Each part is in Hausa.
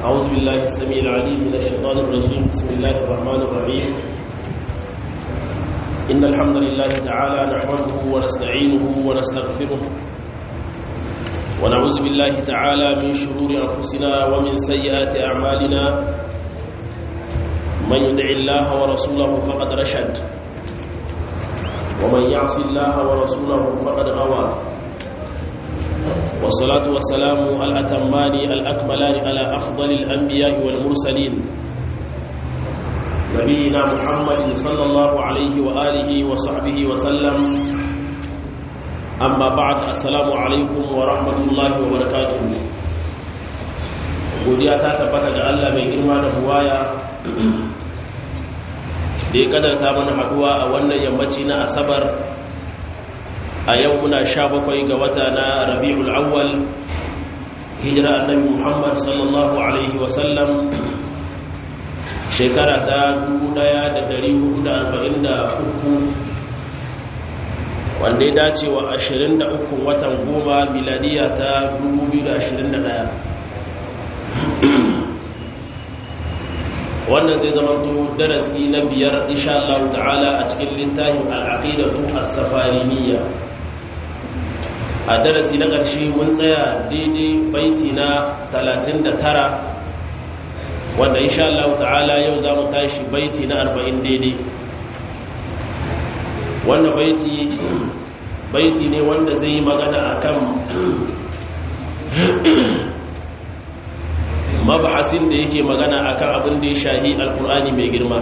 أعوذ بالله السميع العليم من الشيطان الرجيم بسم الله الرحمن الرحيم إن الحمد لله تعالى نحمده ونستعينه ونستغفره ونعوذ بالله تعالى من شرور أنفسنا ومن سيئات أعمالنا من يدع الله ورسوله فقد رشد ومن يعص الله ورسوله فقد غوى والصلاة والسلام الأتمان الأكملان على أفضل الأنبياء والمرسلين نبينا محمد صلى الله عليه وآله وصحبه وسلم أما بعد السلام عليكم ورحمة الله وبركاته godiya ta tabbata ga Allah mai girma da buwaya da ya kadarta mana haduwa a wannan yammaci na asabar a yau muna sha bakwai ga wata na rabi'ul awwal hijira annabi muhammad sallallahu alaihi wasallam shekara ta 1443 wanda ya dace wa 23 watan goma miladiya ta 2021 wannan zai zama darasi na biyar insha Allah ta'ala a cikin littafin al'aqidatu as-safariniyya a darasi na ƙarshe mun tsaya daidai baiti na 39 wanda insha Allah ta'ala yau za mu tashi baiti na 40 daidai wannan baiti baiti ne wanda zai yi magana akan mabahasin da yake magana akan abin da ya shahi alkur'ani mai girma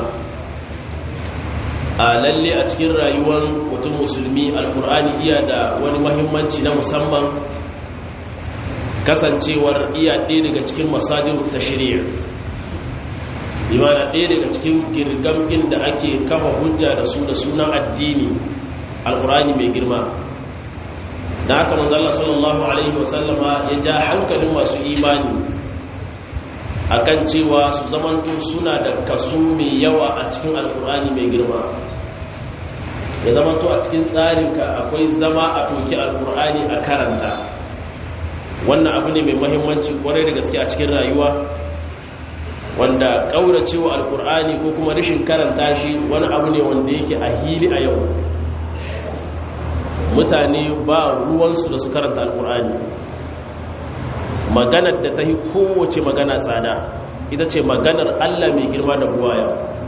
a lalle a cikin rayuwar mutum musulmi alkur'ani iya da wani mahimmanci na musamman kasancewar iya ɗaya daga cikin masajin ta shirya imana ɗaya daga cikin girgamkin da ake kafa hujja da su da sunan addini alkur'ani mai girma da haka manzala sallallahu alaihi wasallama ya ja hankalin masu imani akan cewa su zamanto suna da kaso mai yawa a cikin alkur'ani mai girma ya zamanto a cikin tsarinka akwai zama a toki alkur'ani a karanta wannan abu ne mai mahimmanci kwarai da gaske a cikin rayuwa wanda ƙauracewa alkur'ani ko kuma rashin karanta shi wani abu ne wanda yake a hili a yau mutane ba ruwansu da su karanta alkur'ani maganar da ta yi kowace magana tsada ita ce maganar Allah mai girma da buwaya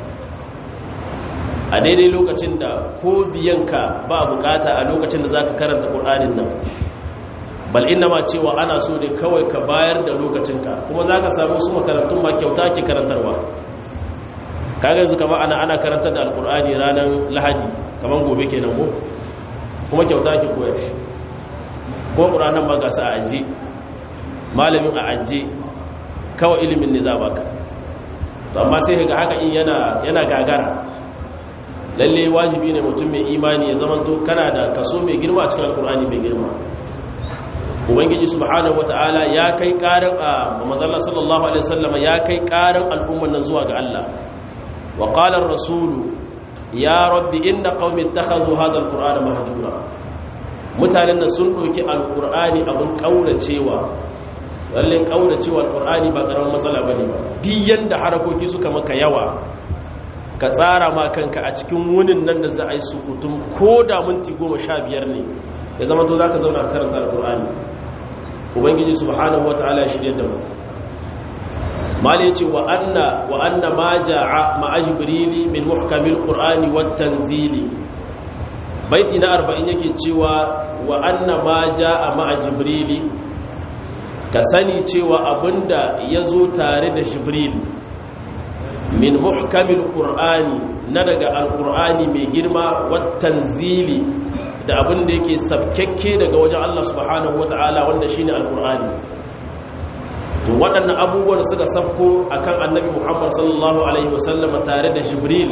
a daidai lokacin da ko biyanka ba bukata a lokacin da za ka karanta ƙur'anin nan bal inna ma cewa ana so ne kawai ka bayar da lokacinka kuma za ka samu su makarantun ma kyauta ke karantarwa kaga yanzu kama ana ana karantar da alƙur'ani ranar lahadi kamar gobe kenan ko kuma kyauta ke koyar shi kuma ƙur'anin ma gasa a ajiye malamin a ajiye kawai ilimin ne za baka to amma sai ga haka in yana yana gagara lalle wajibi ne mutum mai imani ya zamanto kana da kaso mai girma a cikin alkur'ani mai girma ubangiji subhanahu wataala ya kai karin a manzon sallallahu alaihi wasallam ya kai karin al'umman nan zuwa ga Allah wa qala ar-rasul ya rabbi inna qaumi ittakhadhu hadha al-qur'ana mahjura mutanen nan sun doki alkur'ani abin kauracewa lalle kaura cewa alqur'ani ba karamin matsala bane ba duk yanda harakoki suka maka yawa ka tsara ma kanka a cikin wunin nan da za a yi sukutum ko da minti 15 ne ya zama to zaka zauna karanta alqur'ani ubangiji subhanahu wataala ya shirye da mu mali yace wa anna wa anna ma jaa ma jibrili min muhkamil qur'ani wat tanzili baiti na 40 yake cewa wa anna ma jaa ma jibrili ka sani cewa abinda ya zo tare da shibril min muhkamil qur'ani na daga alqur'ani mai girma watan zili da abinda yake sabkekke daga wajen Allah subhanahu wata'ala wanda shine alqur'ani to waɗannan abubuwan suka sabko akan annabi Muhammad sallallahu alaihi wasallam tare da shibril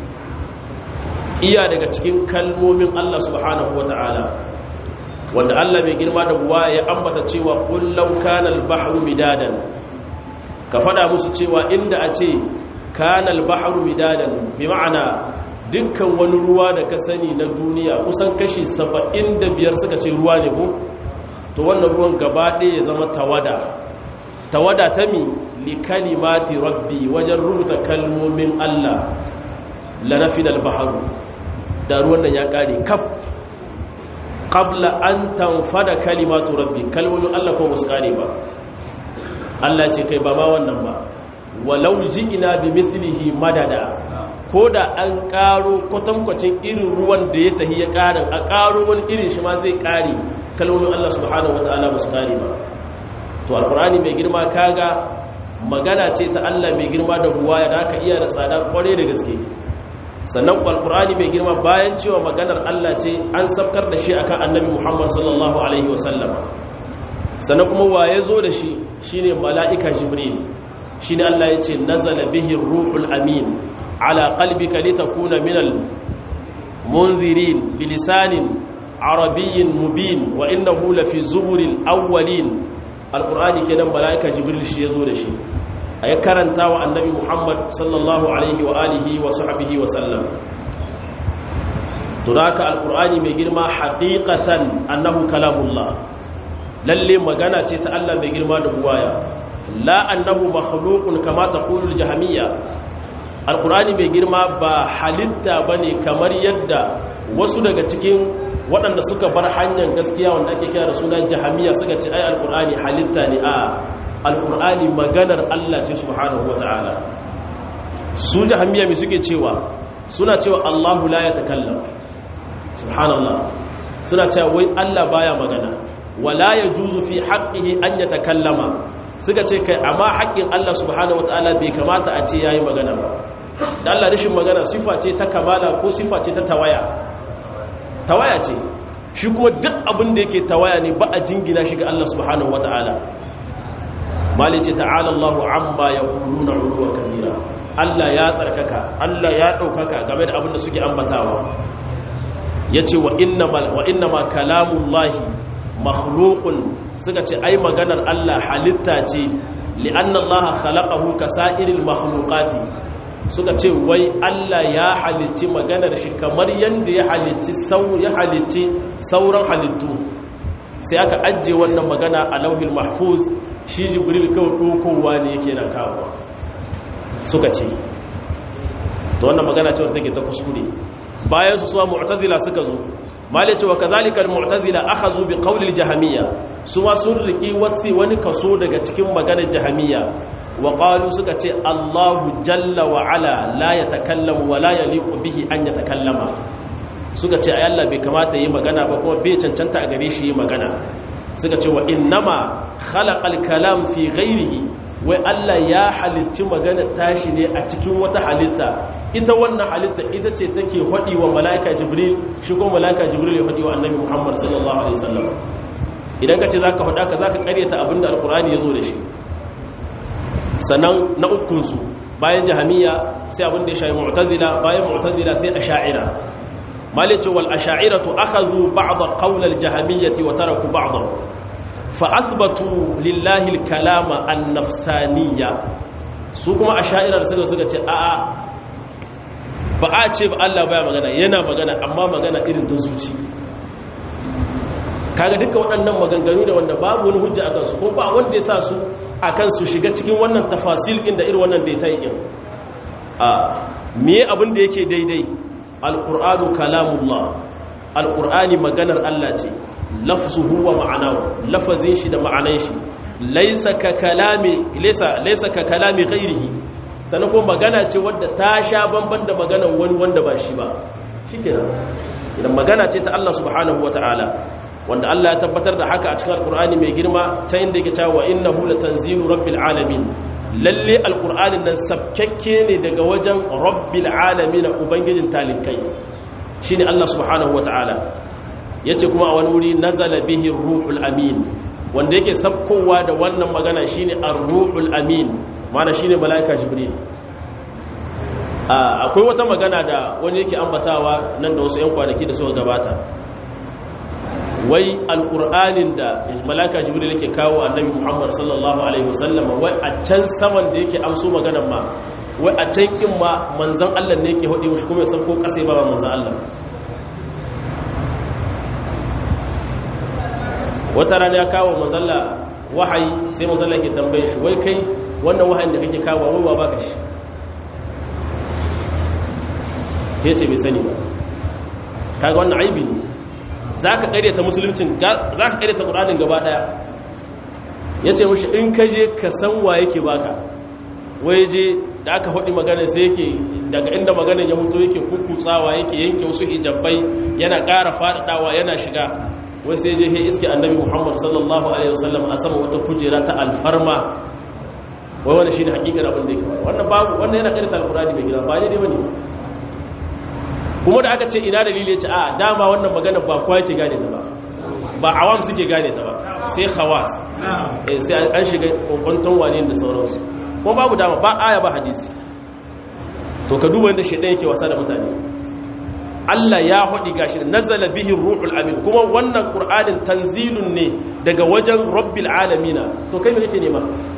iya daga cikin kalmomin Allah subhanahu wata'ala wanda Allah mai girma da buwa ya ambata cewa kullau kana al-bahru midadan ka fada musu cewa inda a ce kana al-bahru midadan bi ma'ana dukkan wani ruwa da ka sani na duniya kusan kashi 75 suka ce ruwa ne ko to wannan ruwan gaba ɗaya ya zama tawada tawada ta mi li kalimati rabbi wajen rubuta kalmomin Allah la nafida al-bahru da ruwan nan ya kare kaf qabla an tanfada kalimatu rabbi kalmomin Allah ko musu kare ba Allah ce kai ba ma wannan ba walau ji'ina bi mithlihi madada ko da an karo kwatankwacin irin ruwan da ya tahi ya karin a karo wani irin shi ma zai kare kalmomin Allah subhanahu wataala musu kare ba to alqur'ani mai girma kaga magana ce ta Allah mai girma da buwaya da aka iya da tsada kware da gaske sannan alqur'ani mai girma bayan cewa maganar Allah ce an sabkar da shi akan annabi Muhammad sallallahu alaihi wasallam sannan kuma waye zo da shi shine mala'ika jibril shine Allah yace nazala bihi ruhul amin ala qalbika litakuna minal munzirin bilisanin arabiyyin mubin wa innahu lafi zuburil awwalin alqur'ani kenan mala'ika jibril shi yazo da shi ayi karanta wa annabi muhammad sallallahu alaihi wa alihi wa sahbihi wa sallam tunaka alqur'ani mai girma haqiqatan annahu kalamullah lalle magana ce ta Allah mai girma da buwaya la annahu makhluqun kama taqulu al-jahmiyya alqur'ani mai girma ba halitta bane kamar yadda wasu daga cikin waɗanda suka bar hanyar gaskiya wanda ake kira da sunan jahmiyya suka ce ai alqur'ani halitta ne a alqur'ani maganar Allah ce subhanahu wataala su jahmiyya me suke cewa suna cewa Allahu la yatakallam subhanallah suna cewa wai Allah baya magana wala ya juzu fi haƙƙihi an ya takallama suka ce kai amma haƙƙin Allah subhanahu wataala bai kamata a ce yayi magana ba da Allah rashin magana sifa ce ta kamala ko sifa ce ta tawaya tawaya ce shi kuma duk abin da yake tawaya ne ba a jingina shi ga Allah subhanahu wataala mali ce ta'ala Allahu amma yaquluna uluwa kabira Allah ya tsarkaka Allah ya ɗaukaka game da abin da suke ambatawa yace wa innamal wa innama kalamullahi makhlukun suka ce ai maganar Allah halitta ce li'anna Allah khalaqahu kasa'iril makhluqati suka ce wai Allah ya halicci maganar shi kamar yanda ya halicci sau ya halicci sauran halittu sai aka ajje wannan magana a lauhil mahfuz shi jibril kawai dokowa ne yake na kawo suka ce to wannan magana ce wanda take ta kuskure bayan su suwa mu'tazila suka zo malai cewa kazalika al-mu'tazila akhadhu bi qawli al-jahmiyya suma sun riki wasi wani kaso daga cikin maganar jahmiyya wa qalu suka ce Allahu jalla wa ala la yatakallamu wa la yaliqu bihi an yatakallama suka ce ay Allah bai kamata yi magana ba kuma bai cancanta a gare shi yi magana suka ce wa innama khalaqal kalam fi ghairihi wai Allah ya halicci magana tashi ne a cikin wata halitta ita wannan halitta ita ce take hadi wa malaika jibril shi kuma malaika jibril ya hadi wa annabi muhammad sallallahu alaihi wasallam idan ka ce zaka hada ka zaka karyata abinda alqur'ani yazo da shi sannan na ukun su bayan jahamiya sai abinda ya shayi mu'tazila bayan mu'tazila sai asha'ira malice wal asha'iratu akhadhu ba'd qawl al jahmiyyah wa taraku ba'dahu fa athbatu lillahi al kalama an nafsaniyya su kuma asha'ira da suka suka ce a'a ba a ce ba Allah baya magana yana magana amma magana irin ta zuci kaga duka waɗannan maganganu da wanda babu wani hujja akan su ko ba wanda ya sa su akan su shiga cikin wannan tafasil inda irin wannan data yake a me abin da yake daidai alqur'anu kalamullah alqur'ani maganar Allah ce lafzuhu wa ma'anahu lafazin shi da ma'anan shi laysa ka kalami laysa laysa ka kalami ghairihi sannan kuma magana ce wadda ta sha bamban da maganar wani wanda ba shi ba shikenan idan magana ce ta Allah subhanahu wataala wanda Allah ya tabbatar da haka a cikin alkur'ani mai girma ta inda yake cewa innahu latanzilu rabbil alamin lalle alkur'anin nan sabkakke ne daga wajen rabbil alamin ubangijin talikai shine Allah subhanahu wataala yace kuma a wani wuri nazala bihi ruhul amin wanda yake sabkowa da wannan magana shine ar-ruhul amin mana shine malaika jibril akwai wata magana da wani yake ambatawa nan da wasu 'yan kwanaki da suka gabata wai alƙur'anin da malaka jibril yake kawo annabi muhammad sallallahu alaihi wasallam wai a can saman da yake amso maganan ma wai a can kin ma manzan allah ne yake haɗe mushi kuma ya sauko ƙasa ba manzan allah wata rana ya kawo manzalla wahayi sai manzo Allah ke tambaye shi wai kai wannan wahayin da kake kawo wai wa baka shi yace bai sani ba kaga wannan aibi ne zaka karyata musuluncin zaka karyata qur'anin gaba daya yace mushi in ka je ka san wa yake baka wai je da aka hudi magana sai yake daga inda maganar ya huto yake kukutsawa yake yanke wasu hijabai yana ƙara faɗaɗawa yana shiga wai sai je iske annabi muhammad sallallahu alaihi wasallam a sama wata kujera ta alfarma wai wani shine hakikar abin da yake wannan babu wannan yana karanta alqur'ani mai gida ba ne dai bane kuma da aka ce ina dalili ya ce a dama wannan magana ba kowa yake gane ta ba ba awam suke gane ta ba sai khawas eh sai an shiga kokonton wane da sauransu kuma babu dama ba aya ba hadisi to ka duba yadda shaidan yake wasa da mutane Allah ya haɗi gashi da nazala bihin ruhul amin kuma wannan ƙur'anin tanzilun ne daga wajen rabbil alamina to kai me kake nema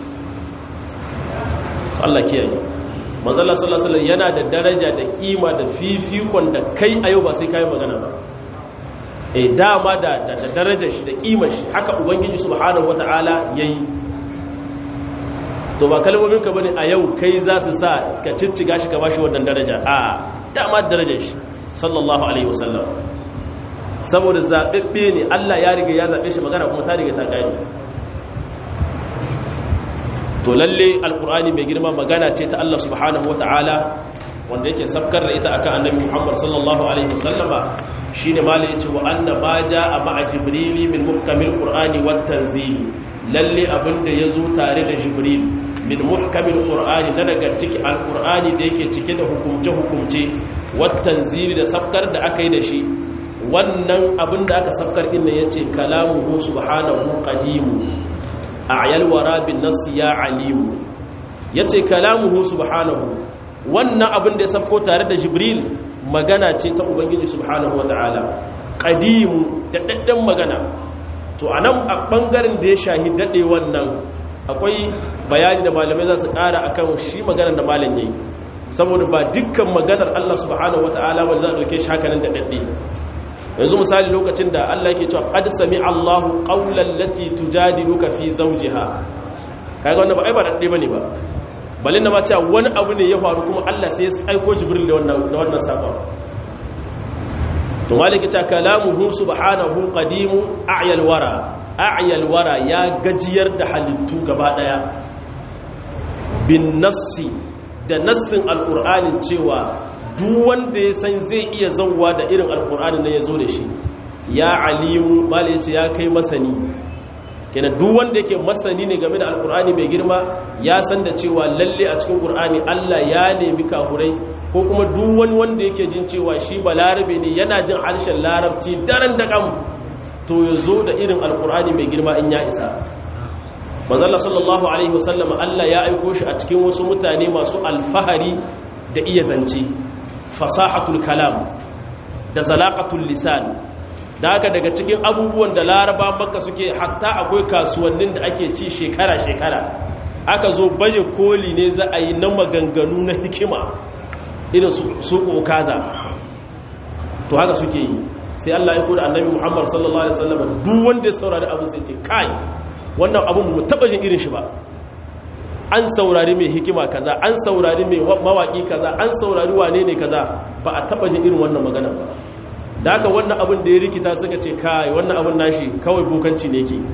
Allah kiyaye manzala sallallahu alaihi yana da daraja da kima da fifikon da kai a yau ba sai kai magana ba eh dama da da darajar shi da kimar shi haka ubangiji subhanahu wataala yayi to ba kalmomin ka bane a yau kai za su sa ka cicciga shi ka bashi wannan daraja a dama darajar shi sallallahu alaihi wasallam saboda zabebbe ne Allah ya riga ya zabe shi magana kuma ta riga ta kai to lalle alqur'ani mai girma magana ce ta Allah subhanahu wataala wanda yake sabkar da ita akan annabi Muhammad sallallahu alaihi wasallama shine malai yace wa anna ma jaa ma'a jibrili min muhkamil qur'ani wat tanzil lalle abinda yazo tare da jibril min muhkamil qur'ani na daga cikin alqur'ani da yake cike da hukumce hukumce wat tanzil da sabkar da aka yi da shi wannan abinda aka sabkar din nan yace kalamuhu subhanahu qadimu a'yal wara bin nas ya alimu yace kalamuhu subhanahu wannan abin da ya safko tare da jibril magana ce ta ubangiji subhanahu wata'ala qadimu da daddan magana to anan a bangaren da ya shahi dade wannan akwai bayani da malamai za su kara akan shi maganar da malam yayi saboda ba dukkan maganar Allah subhanahu wata'ala ba za a dauke shi haka nan da dadde yanzu misali lokacin da Allah yake cewa qad sami Allahu qawlan lati tujadiluka fi zawjiha kaga wannan ba ai ba dadde bane ba balin na ma cewa wani abu ne ya faru kuma Allah sai ya aiko jibril da wannan da wannan sabon to maliki ta kalamuhu subhanahu qadimu a'yal wara a'yal wara ya gajiyar da halittu gaba daya bin nassi da nassin alqur'ani cewa duk wanda ya san zai iya zawwa da irin alqur'ani ne yazo da shi ya alimu bale yace ya kai masani kenan duk wanda yake masani ne game da alkur'ani mai girma ya san da cewa lalle a cikin qur'ani Allah ya nemi kafurai ko kuma duk wani wanda yake jin cewa shi balarabe ne yana jin harshen larabci daren da kam to ya zo da irin alkur'ani mai girma in ya isa manzalla sallallahu alaihi wasallam Allah ya aiko shi a cikin wasu mutane masu alfahari da iya zance fasahatul kalam da zalaqatul lisan da haka daga cikin abubuwan da laraba maka suke hatta akwai kasuwannin da ake ci shekara-shekara aka zo baje koli ne za a yi na maganganu na hikima irin su kaza to haka suke yi sai Allah ya kuda annabi Muhammad sallallahu alaihi wasallam duk wanda ya saurari abin sai ce kai wannan abin mu taba jin irin shi ba an saurari mai hikima kaza an saurari mai mawaki kaza an saurari wane ne kaza ba a taba jin irin wannan magana ba da haka wannan abin da ya rikita suka ce kai wannan abin nashi kawai bokanci ne yake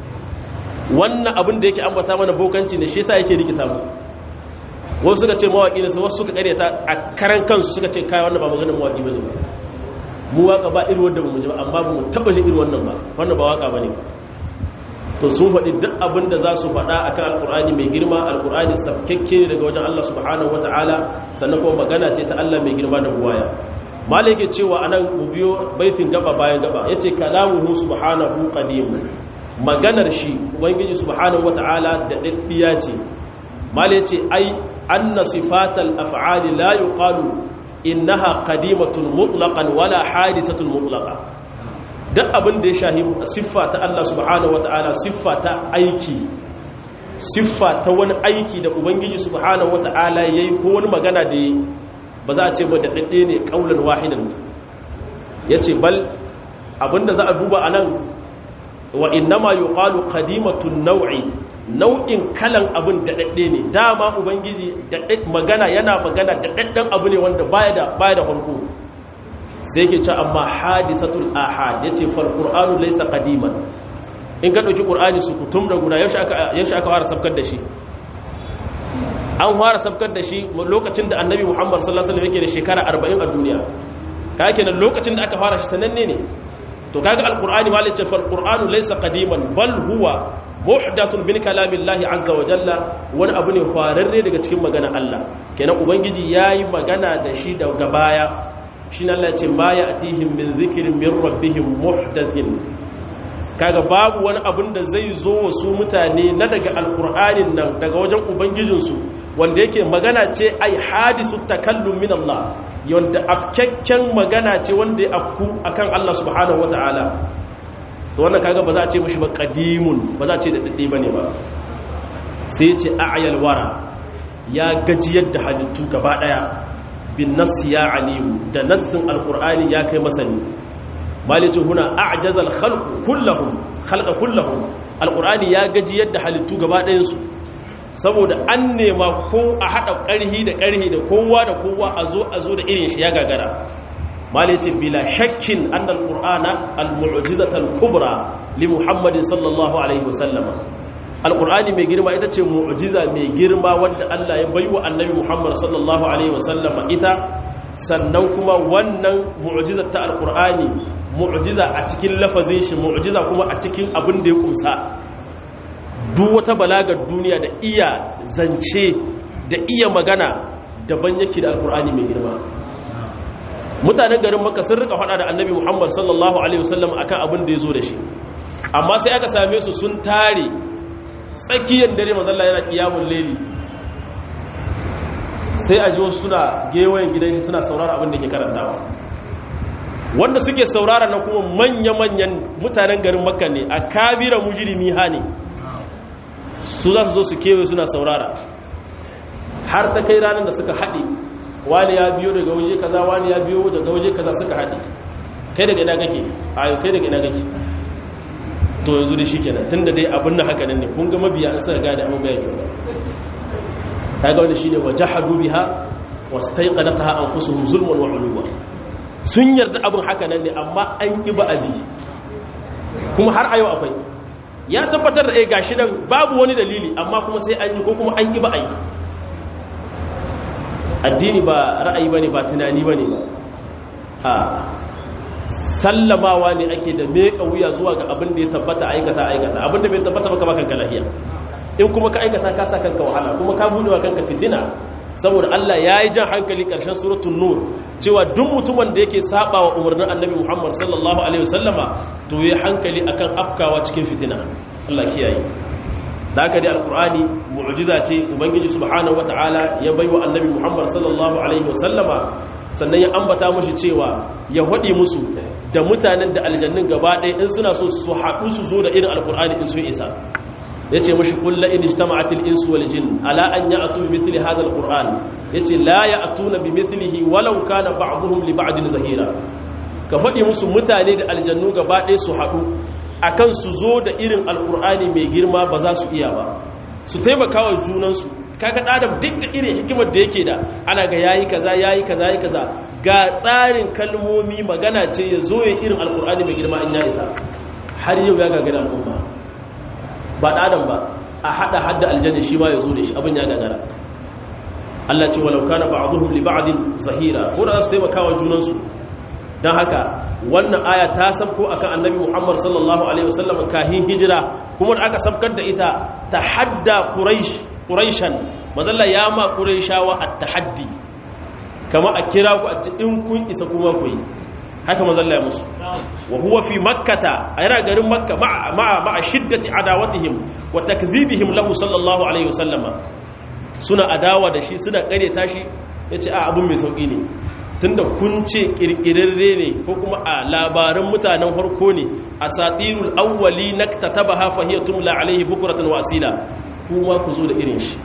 wannan abin da yake ambata mana bokanci ne shi yasa yake rikita mu wasu suka ce mawaki ne wasu suka karyata a karan kansu suka ce kai wannan ba maganar mawaki bane ba mu waka ba irin wanda bamu ji ba amma bamu taba jin irin wannan ba wannan ba waka bane to sun faɗi duk abin da za su faɗa akan alkur'ani mai girma alkur'ani sabkekke ne daga wajen Allah subhanahu wataala sannan kuma magana ce ta Allah mai girma da buwaya malai yake cewa anan mu biyo baitin gaba bayan gaba yace kalamuhu subhanahu qadim maganar shi ubangiji subhanahu wataala da daddiya ce malai yace ai anna sifatal af'ali la yuqalu innaha qadimatun mutlaqan wala hadithatun mutlaqa duk abin da ya shahi siffa ta Allah subhanahu wataala siffa ta aiki siffa ta wani aiki da ubangiji subhanahu wataala yayi ko wani magana da yayi ba za a ce ba da ɗaɗɗe ne ƙaunar wahidan ya ce bal abinda za a duba a nan wa innama yuqalu qadimatun naw'i nau'in kalan abin daɗaɗɗe ne dama ubangiji magana yana magana daɗaɗɗen abu ne wanda baya da baya da farko sai yake cewa amma hadisatul ahad yace fal qur'anu laysa qadiman in ka dauki qur'ani su kutum da guda yaushe aka yaushe aka fara sabkar da shi an fara sabkar da shi lokacin da annabi muhammad sallallahu alaihi wasallam yake da shekara 40 a duniya kake kenan lokacin da aka fara shi sananne ne to kaga alqur'ani malai ce fal qur'anu laysa qadiman bal huwa muhdathun min kalamillahi azza wa jalla wani abu ne fararre daga cikin magana Allah kenan ubangiji yayi magana da shi daga baya shine Allah ya ce ma ya'tihim min dhikrin min rabbihim muhdathin kaga babu wani abun da zai zo wa su mutane na daga alqur'anin nan daga wajen ubangijinsu wanda yake magana ce ai hadisu takallum min Allah yanda afkakken magana ce wanda ya afku akan Allah subhanahu wataala to wannan kaga ba za a ce mishi ba qadimun ba za a ce da dade bane ba sai ce a'yal wara ya gajiyar da halittu gaba daya bin nass ya alimu da nassin alqur'ani ya kai masani malicin huna a'jazal khalq kullahum khalqa kullahum alqur'ani ya gajiyar da halittu gaba ɗayan su saboda an nema ko a haɗa ƙarhi da ƙarhi da kowa da kowa a zo a zo da irin shi ya gagara malice bila shakkin annal qur'ana al-mu'jizatal kubra li muhammadin sallallahu alaihi wasallam alqur'ani mai girma ita ce mu'jiza mai girma wanda Allah ya baiwa annabi muhammad sallallahu alaihi wasallam ita sannan kuma wannan mu'jizar ta alqur'ani mu'jiza a cikin lafazin shi mu'jiza kuma a cikin abin da ya kumsa duk wata balagar duniya da iya zance da iya magana daban yake da alkur'ani mai girma mutanen garin maka sun rika hada da annabi muhammad sallallahu alaihi wasallam akan abin da ya zo da shi amma sai aka same su sun tare tsakiyar dare mazalla yana kiyamun leli sai a ji wasu suna gewayen gidan shi suna saurara abin da ke karantawa wanda suke saurara na kuma manya-manyan mutanen garin makka ne a kabira mujirimi ha ne su za su zo su kewaye suna saurara har ta kai ranar da suka haɗe wani ya biyo daga waje kaza wani ya biyo daga waje kaza suka haɗe kai daga ina kake ayo kai daga ina kake to yanzu da shi kenan tun da dai abin na haka nan ne kun ga mabiya an suka gane abin bayan kyau ta ga wanda shi ne wa jahadu biha wasu ta yi ƙadata ha an fusuhun zulman wa uluwa sun yarda abin haka nan ne amma an ƙi ba abi kuma har ayo akwai ya tabbatar da ga shi nan babu wani dalili amma kuma sai an yi ko kuma an ƙi ba a yi addini ba ra'ayi ba ne ba tunani ba ne ba a sallamawa ne ake da meƙa wuya zuwa ga abin da ya tabbata aikata aikata abin da bai tabbata baka baka kanka lahiya in kuma ka aikata ka sa kanka wahala kuma ka buɗe wa kanka fitina saboda Allah ya yi jan hankali ƙarshen suratun nur cewa duk mutumin da yake saba wa umarnin annabi Muhammad sallallahu alaihi wasallama to ya hankali akan afkawa cikin fitina Allah kiyaye da haka dai alqur'ani mu'jiza ce ubangiji subhanahu wataala ya baiwa annabi Muhammad sallallahu alaihi wasallama sannan ya ambata mushi cewa ya hadi musu da mutanen da aljannin gaba ɗaya in suna so su haɗu su zo da irin alqur'ani in sun isa ya ce mashi kulla in ijtama'atil insu wal jin ala an ya'tu bi mithli hadha alquran yace la ya'tuna bi mithlihi walau kana ba'dhum li ba'din zahira ka fadi musu mutane da aljannu gaba ɗaya su haɗu akan su zo da irin alqur'ani mai girma ba za su iya ba su taimaka wa junan su kaga adam duk da irin hikimar da yake da ana ga yayi kaza yayi kaza yayi kaza ga tsarin kalmomi magana ce ya zo ya irin alqur'ani mai girma in ya isa har yau ya gagara al'umma ba ɗadan ba a haɗa hadda aljanna shi ma ya zo da shi abin ya gagara Allah ce walau kana ba'dhum li ba'din zahira ko da su taimaka wa junan su dan haka wannan aya ta sabko akan annabi Muhammad sallallahu alaihi wasallam kahin hijira kuma da aka sabkar da ita tahadda quraish quraishan mazalla ya ma quraishawa at-tahaddi kama a kira ku a ce in kun isa kuma ku yi haka mazalla ya musu wa huwa fi makkata a yana garin makka ma'a shiddati adawatihim wa takdhibihim lahu sallallahu alaihi wasallama suna adawa da shi suna kare tashi yace a abun mai sauki ne tunda kun ce kirkirarre ne ko kuma a labaran mutanen farko ne asatirul awwali naktatabaha fa hiya tumla alaihi bukratan wa asila kuma ku zo da irin shi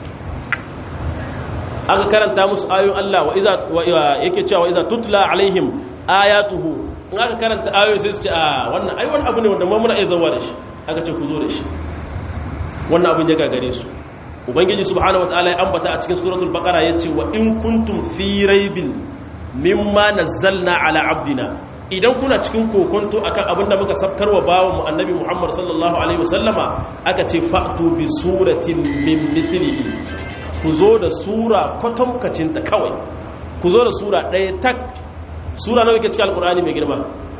aka karanta musu ayoyin Allah wa iza yake cewa wa iza tutla alaihim ayatuhu in aka karanta ayoyi sai su ce a wannan ai wani abu ne wanda ma muna iya zawa da shi aka ce ku zo da shi wannan abin ya gagare su ubangiji subhanahu wataala ya ambata a cikin suratul baqara yace wa in kuntum fi raibin mimma nazzalna ala abdina idan kuna cikin kokonto akan abin da muka sabkarwa bawan mu annabi Muhammad sallallahu alaihi wasallama aka ce fa'tu bi suratin min mithlihi ku zo da sura kwatamkacin ta kawai ku zo da sura ɗaya tak sura nawa yake cikin alqur'ani mai girma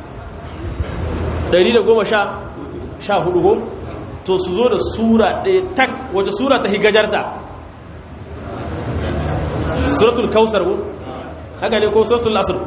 114 go to su zo da sura ɗaya tak wace sura ta higajarta suratul kausar ko haka ne ko suratul asr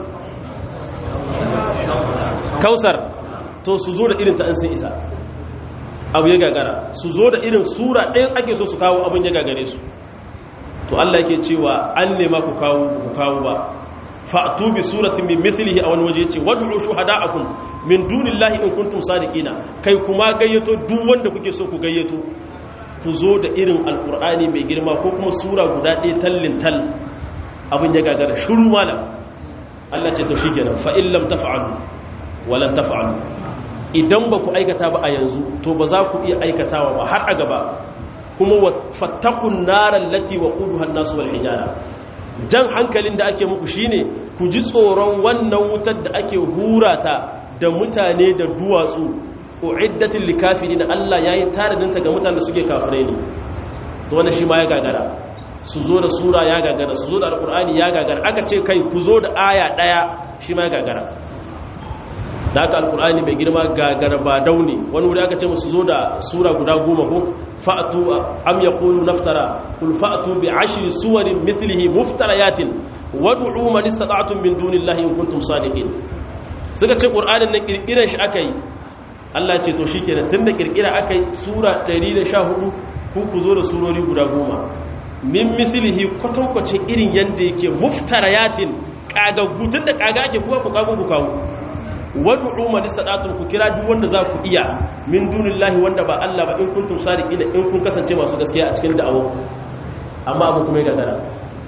kausar to su zo da irin ta an sun isa abu ya gagara su zo da irin sura ɗaya ake so su kawo abin ya gagare su to Allah yake cewa an nema ku kawo ku kawo ba fa'tu bi suratin min mithlihi a wani waje yace wad'u shuhada'akum min dunillahi in kuntum sadiqina kai kuma gayyato duk wanda kuke so ku gayyato ku zo da irin alqur'ani mai girma ko kuma sura guda ɗaya tallin tal abin ya gagara shiru malam Allah ce to shikenan fa in lam taf'alu walan taf'alu idan ba ku aikata ba a yanzu to ba za ku iya aikatawa ba har a gaba kuma fattakun naran lati wa quduha an-nas wal hijara jan hankalin da ake muku shine ku ji tsoron wannan wutar da ake hurata da mutane da duwatsu uiddatil likafirin Allah yayi taradinta ga mutanen da suke kafirai ne to wannan shi ma ya gagara su zo da sura ya gagara su zo da alqur'ani ya gagara aka ce kai ku zo da aya daya shi ma ya gagara da aka alqur'ani mai girma gagara ba daune wani wuri aka ce musu zo da sura guda goma ko fa'tu am yaqulu naftara kul fa'tu bi ashri suwarin mithlihi muftariyatin wad'u man istata'tum min dunillahi in kuntum sadiqin suka ce qur'anin nan kirkiran shi akai Allah ce to shikenan tunda kirkira akai sura 114 ku ku zo da surori guda goma min mithlihi kwatankwace irin yanda yake muftariyatin kagaggu tunda kaga ake kuma ku kago ku kawo wad'u man istata'tum ku kira duk wanda za ku iya min dunillahi wanda ba Allah ba in kuntum sadiqina in kun kasance masu gaskiya a cikin da'awa amma abu kuma ya gagara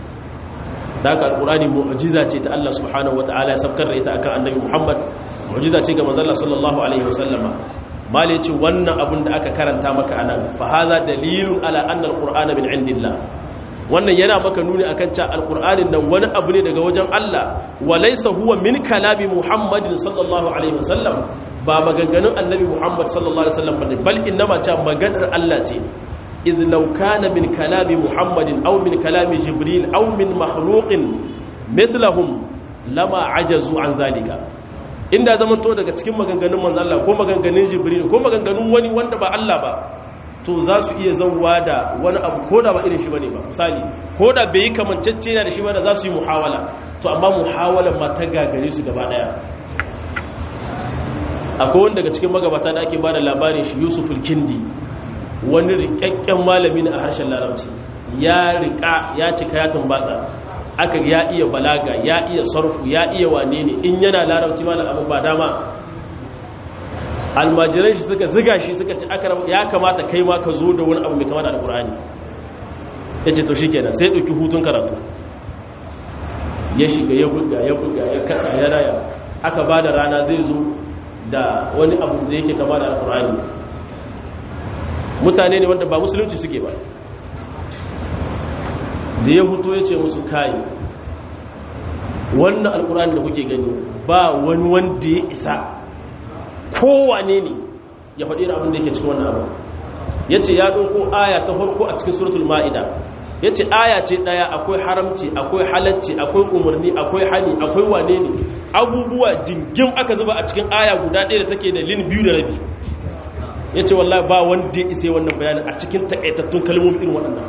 da haka alqur'ani mu'jiza ce ta Allah subhanahu wata'ala ya sabkar da ita akan annabi Muhammad mu'jiza ce ga manzon sallallahu alaihi wasallama mali ce wannan abun da aka karanta maka anan fa hadha dalilun ala anna alqur'ana min indillah wannan yana maka nuni akan cewa alqur'anin nan wani abu ne daga wajen Allah walaysa huwa min kalami muhammadin sallallahu alaihi wasallam ba maganganun annabi muhammad sallallahu alaihi wasallam bane bal innama cewa maganar Allah ce idh law kana min kalami muhammadin aw min kalami jibril aw min makhluqin mithlahum lama ajazu an zalika inda zaman to daga cikin maganganun manzo Allah ko maganganun jibril ko maganganun wani wanda ba Allah ba to za su iya zauwa da wani abu ko da ba irin shi bane ba misali ko da bai yi kamancacce da shi ba da za su yi muhawala to amma muhawalan ma ta gagare su gaba daya akwai wani daga cikin magabata da ake ba da labarin shi yusuf kindi wani rikakken malami ne a harshen larabci ya rika ya cika ya tumbatsa aka ya iya balaga ya iya sarfu ya iya wane ne in yana larabci malam abu ba dama almajiran shi suka ziga shi suka ci aka ya kamata kai ma ka zo da wani abu mai kama da alkur'ani ya ce to shi kenan sai ɗauki hutun karatu ya shiga ya buga ya buga ya kaɗa ya raya aka ba da rana zai zo da wani abu da yake kama da alkur'ani mutane ne wanda ba musulunci suke ba da ya hutu ya ce musu kayi wannan alkur'ani da kuke gani ba wani wanda ya isa kowane ne ya faɗi da abin da yake cikin wannan abu ya ce ya ɗauko aya ta farko a cikin suratul ma'ida ya ce aya ce ɗaya akwai haramci akwai halacci akwai umarni akwai hani akwai wane ne abubuwa jingim aka zuba a cikin aya guda ɗaya da take da lin biyu da rabi ya ce wallahi ba wanda ya isa wannan bayanin a cikin takaitattun kalmomi irin waɗannan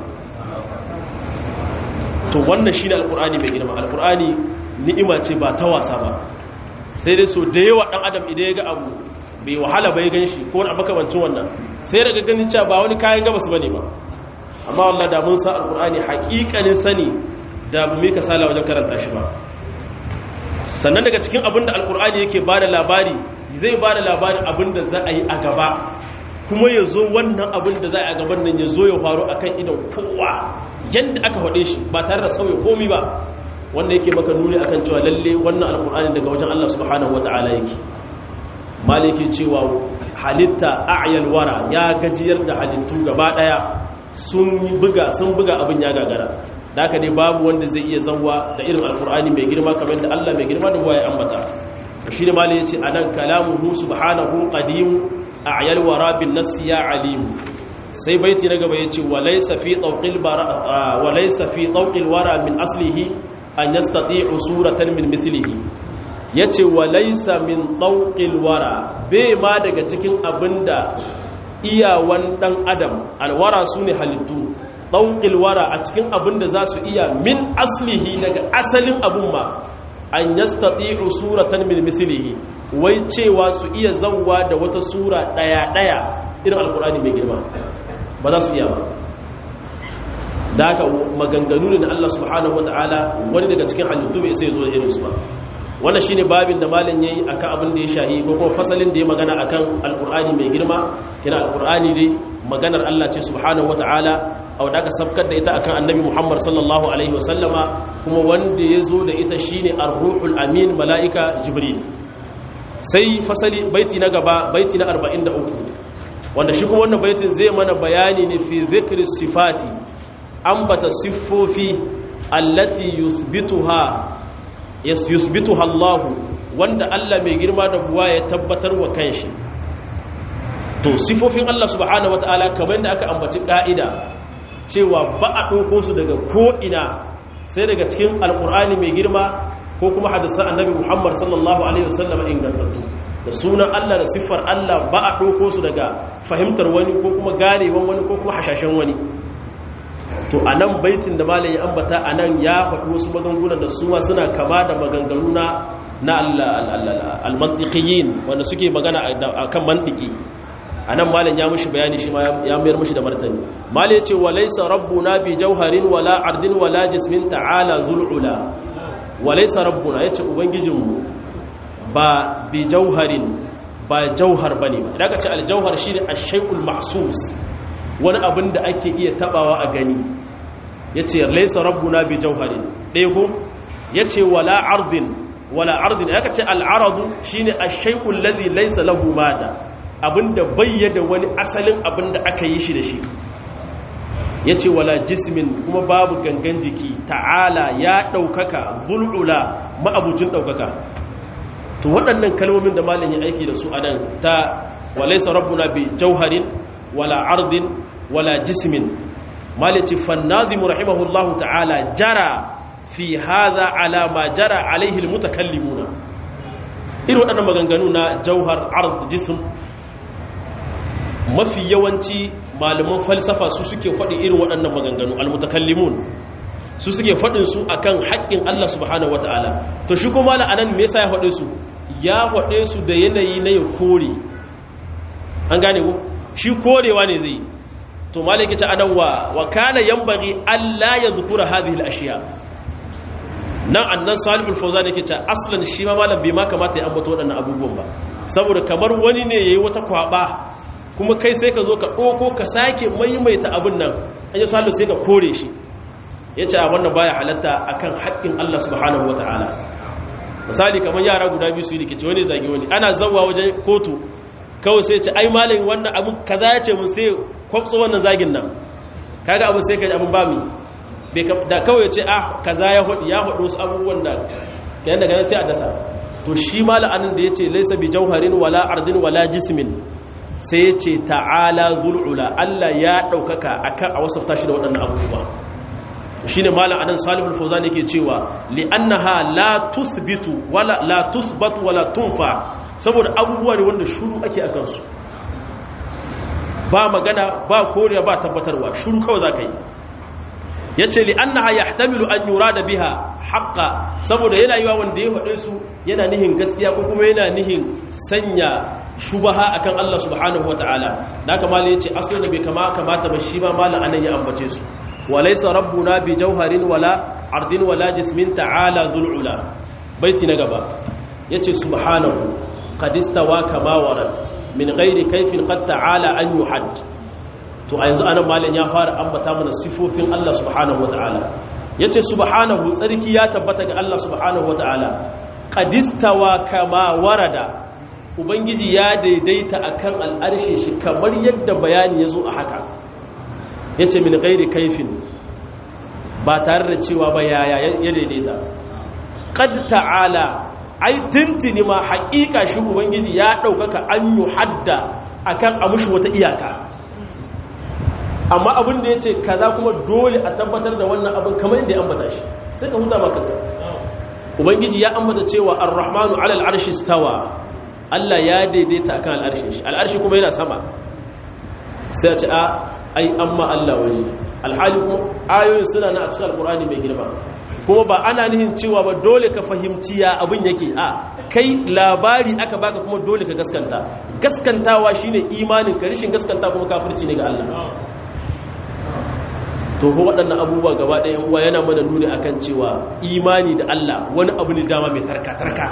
to wannan shi ne alƙur'ani mai girma alƙur'ani ni'ima ce ba ta wasa ba sai dai so da yawa ɗan adam idan ya ga abu bai wahala bai gan shi ko wani makamancin wannan sai daga ganin cewa ba wani kayan gabas bane ba amma wallah da mun sa alqur'ani haƙiƙanin sani da mu mika sala wajen karanta shi ba sannan daga cikin abin da alqur'ani yake bada labari zai bada labarin abin da za a yi a gaba kuma ya zo wannan abin da za a yi a gaban nan ya zo ya faru akan idan kowa yadda aka faɗe shi ba tare da sauya komi ba wanda yake maka nuni akan cewa lalle wannan alqur'ani daga wajen Allah subhanahu wataala yake maliki cewa halitta a'yal wara ya gajiyar da halittu gaba daya sun buga sun buga abin ya gagara da haka ne babu wanda zai iya zanwa da irin alkur'ani mai girma kamar da Allah mai girma da ruwa ya ambata shi ne malai yace anan kalamuhu subhanahu qadim a'yal wara bin nass ya alim sai baiti na gaba yace walaysa fi tawqil bara walaysa fi tawqil wara min aslihi an yastati'u suratan min mithlihi yace walaysa min tawqil wara bai ma daga cikin abinda iyawan dan adam alwara sune halittu ɗauƙil wara a cikin abin da za su iya min aslihi daga asalin abin ma an yastati'u suratan min mislihi wai cewa su iya zawwa da wata sura ɗaya-ɗaya irin alkur'ani mai girma ba za su iya ba da haka maganganu ne na Allah subhanahu wata'ala wani daga cikin halittu bai sai zo da irinsu ba wannan shine babin da malin yayi akan abin da ya shahi ko kuma fasalin da ya magana akan alkur'ani mai girma kina alkur'ani dai maganar Allah ce subhanahu wata'ala a wadda aka sabkar da ita akan annabi Muhammad sallallahu alaihi wasallama kuma wanda ya zo da ita shine ar-ruhul amin mala'ika jibril sai fasali baiti na gaba baiti na 43 wanda shi kuma wannan baitin zai mana bayani ne fi dhikri sifati ambata siffofi allati yuthbituha yusbituha Allah wanda Allah mai girma da buwa ya tabbatar wa kanshi to sifofin Allah subhanahu wataala kamar da aka ambaci ka'ida cewa ba a ɗauko su daga ko'ina sai daga cikin alƙur'ani mai girma ko kuma hadisan annabi muhammad sallallahu alaihi wasallam ingantattu da sunan Allah da siffar Allah ba a ɗauko su daga fahimtar wani ko kuma ganewan wani ko kuma hashashen wani to a nan baitin da malayi ambata a nan ya faɗi wasu magangunan da suma suna kama da maganganu na na almantikiyin wanda suke magana a kan mantiki a nan malin ya mushi bayani shi ya mayar mushi da martani malin ya ce walaisa rabbuna bi jauharin wala ardin wala jismin ta'ala zul'ula walaisa rabbuna ya ce ubangijinmu ba bi jauharin ba jauhar ba ne ba idan ka ce aljauhar shi ne ashaikul mahsus wani abin da ake iya tabawa a gani ya ce laisa rabbuna bi jauharin ɗaya ko ya ce wala ardin wala ardin ya ka ce al'aradu shi ne ashaikul ladhi laisa lahu mada abinda bayyada wani asalin abinda aka yi shi da shi ya ce wala jismin kuma babu gangan jiki ta'ala ya ɗaukaka zul'ula ma'abucin ɗaukaka to waɗannan kalmomin da malin ya aiki da su a nan ta walaisa rabbuna bi jauharin wala ardin wala jismin malici fannazimu rahimahullahu ta'ala jara fi haza ala ma jara alaihi almutakallimuna irin waɗannan maganganu na jauhar ard jism mafi yawanci malaman falsafa su suke faɗi irin waɗannan maganganu almutakallimun su suke faɗin su akan haƙƙin Allah subhanahu wataala to shi kuma la'anan me yasa ya faɗe su ya faɗe su da yanayi na ya kore an gane ku shi korewa ne zai to malaki ta anan wa wa kana yanbaghi alla yadhkura hadhihi al-ashiya nan annan salihul fawzan yake ta aslan shi ma malam bai ma kamata ya ambato waɗannan abubuwan ba saboda kamar wani ne yayi wata kwaba kuma kai sai ka zo ka ɗoko ka sake maimaita abin nan an yi salihu sai ka kore shi ya ce a wannan baya halatta akan haƙƙin Allah subhanahu wa ta'ala misali kamar yara guda biyu su yi rikici wani zagi wani ana zauwa wajen kotu kawai sai ce ai malin wannan abu kaza ya ce mun sai kwamtso wannan zagin nan kaga abu sai ka ji abin ba mi da kawai ce ah kaza ya hudu ya hudu wasu abubuwan da kayan daga nan sai a dasa to shi mala'anin da ya ce laisa bi jauharin wala ardin wala jismin sai ce ta'ala zul'ula Allah ya ɗaukaka akan a wasafta shi da waɗannan abubuwa shi ne malam anan salihul fauzan yake cewa li'annaha la tuthbitu wala la tuthbatu wala tunfa saboda abubuwa ne wanda shuru ake akan su ba magana ba koriya ba tabbatarwa shuru kawai zaka yi yace li'annaha yahtamilu an yurada biha haqqa saboda yana yiwa wanda ya faɗe su yana nihin gaskiya ko kuma yana nihin sanya shubaha akan Allah subhanahu wataala da haka malai yace asalin bai kama kamata ba shi ba malam anan ya ambace su walaysa rabbuna bi jawharin wala ardin wala jismin ta'ala zul'ula baiti na gaba yace subhanahu qad istawa kama warad min ghairi kayfin qad ta'ala an yuhad to a yanzu anan malam ya fara ambata mana sifofin Allah subhanahu wataala yace subhanahu tsarki ya tabbata ga Allah subhanahu wataala qad istawa kama warada ubangiji ya daidaita akan al'arshin shi kamar yadda bayani ya zo a haka ya ce min gairi kaifin ba tare da cewa ba yaya ya daidaita qad ta'ala ai tintini ma haƙiƙa shi ubangiji ya ɗaukaka an yi hadda akan a mushi wata iyaka amma abin da ya ce kaza kuma dole a tabbatar da wannan abin kamar yadda ya ambata shi sai ka huta maka ubangiji ya ambata cewa ar-rahmanu ala al-arshi stawa Allah ya daidaita akan al-arshi shi al-arshi kuma yana sama sai a ce a ai amma Allah waje alhali kuma ayoyin suna na a cikin alkur'ani mai girma kuma ba ana nihin cewa ba dole ka fahimci ya abin yake a kai labari aka baka kuma dole ka gaskanta gaskantawa shine imanin ka rishin gaskanta kuma kafirci ne ga Allah to ko waɗannan abubuwa gaba ɗaya uwa yana mana nuni akan cewa imani da Allah wani abu ne dama mai tarka tarka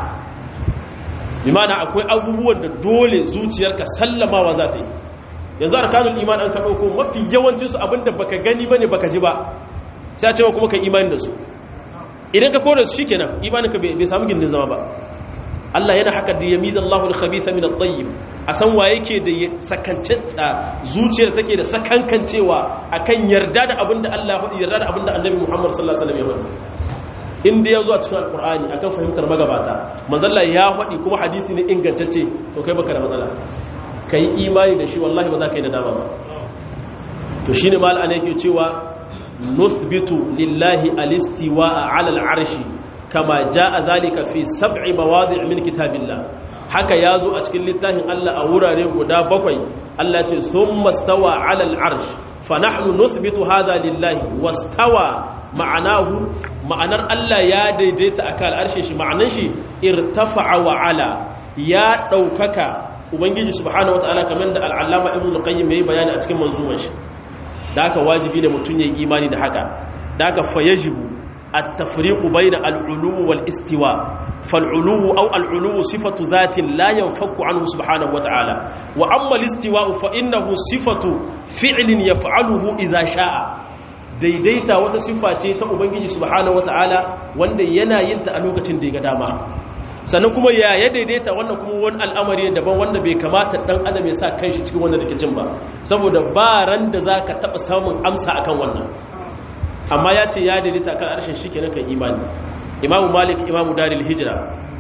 limana akwai abubuwan da dole zuciyarka sallamawa za ta yi yanzu arkanul iman an ka ɗauko mafi yawancinsu abinda baka gani bane baka ji ba sai a cewa kuma ka imani da su idan ka kore su shikenan imaninka bai samu gindin zama ba Allah yana haka da yamiza Allahu al-khabitha min at-tayyib a san wa yake da sakancenta zuciyar take da sakankancewa akan yarda da abinda Allah ya faɗi yarda da abinda Annabi Muhammad sallallahu alaihi wasallam ya faɗi inda ya zo a cikin alkur'ani akan fahimtar magabata manzalla ya faɗi kuma hadisi ne ingantacce to kai baka da matsala ka yi imani da shi wallahi ba za ka yi da dama ba to shi ne mal'ana yake cewa nusbitu lillahi alistiwa a alal arshi kama ja a zalika fi sab'i mawadi min kitabillah haka ya zo a cikin littafin Allah a wurare guda bakwai Allah ce sun mastawa alal arsh fa nahnu nusbitu hadha lillahi wastawa ma'anahu ma'anar Allah ya daidaita akan al'arshe shi ma'anar shi irtafa'a wa ala ya daukaka ubangiji subhanahu wataala kamar da al'allama ibn qayyim yayi bayani a cikin manzumar shi da haka wajibi ne mutun yayi imani da haka da haka fa yajibu at-tafriqu bayna al-ulu wal istiwa fal-ulu aw al-ulu sifatu dhatin la yanfaku anhu subhanahu wataala wa amma al-istiwa fa innahu sifatu fi'lin yaf'aluhu idha sha'a daidaita wata sifa ce ta ubangiji subhanahu wataala wanda yana yin ta a lokacin da ya ga dama sannan kuma ya ya daidaita wannan kuma wani al'amari daban wanda bai kamata dan adam ya sa kanshi cikin wannan rikicin ba saboda ba ran da zaka taba samun amsa akan wannan amma ya ce ya daidaita kan arshin shikenan kan imani imamu malik imamu daril hijra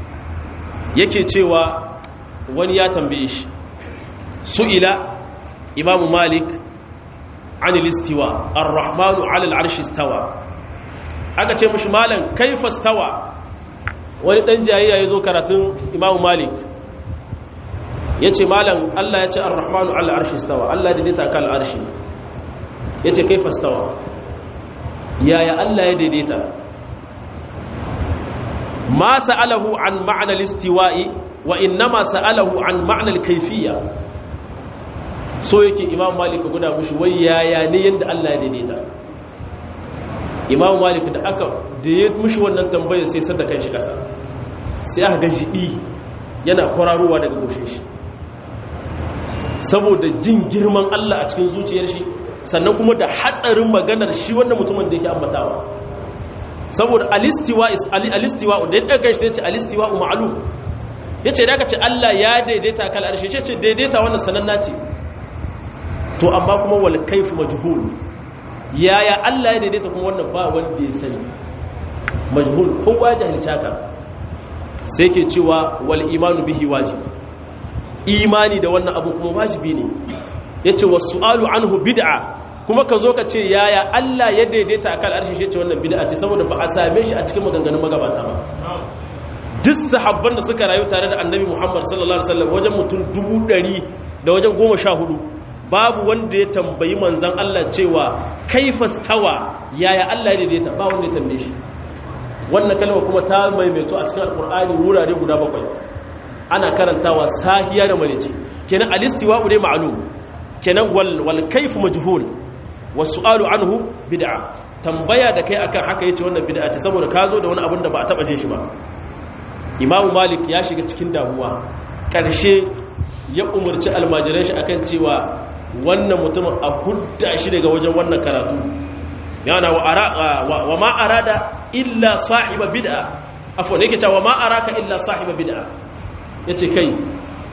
yake cewa wani ya tambaye shi su'ila imamu malik an listiwa ar-rahmanu 'ala al-arshi istawa aka ce mishi malam kaifa istawa wani ɗan jayayya ya zo karatun imamu malik ya ce malam allah ya ce ar-rahmanu allah arshi stawa allah daidaita kan arshi ya ce kai fastawa yaya allah ya daidaita ma sa'alahu an ma'anar listiwa'i wa innama sa'alahu an ma'anar kaifiya so yake imamu malik guda mushi wai yaya ne yadda allah ya daidaita imamu malik da aka da ya mushi wannan tambayar sai sadda kan shi kasa sai aka gan jiɗi yana kwararowa daga goshe shi saboda jin girman Allah a cikin zuciyar shi sannan kuma da hatsarin maganar shi wannan mutumin da yake ambatawa saboda alistiwa is alistiwa da ya ɗaga shi sai ce alistiwa ma'lum yace da aka ce Allah ya daidaita kal arshi yace daidaita wannan sananna ce to amma kuma wal kayfu majhul yaya Allah ya daidaita kuma wannan ba wanda ya sani majhul kowa jahilci haka sai ke cewa wal imanu bihi wajib imani da wannan abu kuma wajibi ne yace wasu'alu anhu bid'a kuma ka zo ka ce yaya Allah ya daidaita akan arshi shi ce wannan bid'a ce saboda ba a same shi a cikin maganganun magabata ba duk sahabban da suka rayu tare da annabi Muhammad sallallahu alaihi wasallam wajen mutum dubu ɗari da wajen goma sha hudu babu wanda ya tambayi manzan Allah cewa kaifa stawa yaya Allah ya daidaita ba wanda ya tambaye shi wannan kalma kuma ta maimaito a cikin alkur'ani wurare guda bakwai ana karantawa sahiya da malice kenan alistiwa ne ma'lum kenan wal wal kayf majhul wasu'alu anhu bid'a tambaya da kai akan haka yace wannan bid'a ce saboda ka zo da wani abin da ba a taba jin shi ba Imam Malik ya shiga cikin damuwa karshe ya umarci almajiran shi akan cewa wannan mutumin a hudda shi daga wajen wannan karatu yana wa ma arada illa sahiba bid'a afwan yake cewa ma araka illa sahiba bid'a yace kai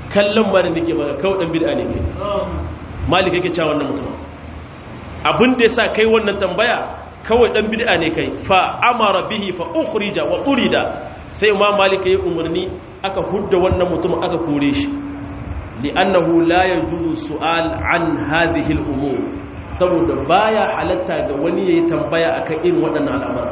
kallon ma da nake maka kawai dan bid'a ne kai malik yake cewa wannan mutum abin da yasa kai wannan tambaya kawai dan bid'a ne kai fa amara bihi fa ukhrija wa urida sai imam malik yayi umarni aka hudda wannan mutum aka kore shi li'annahu la yajuzu su'al an hadhihi al-umur saboda baya halatta ga wani yayi tambaya akan irin waɗannan al'amura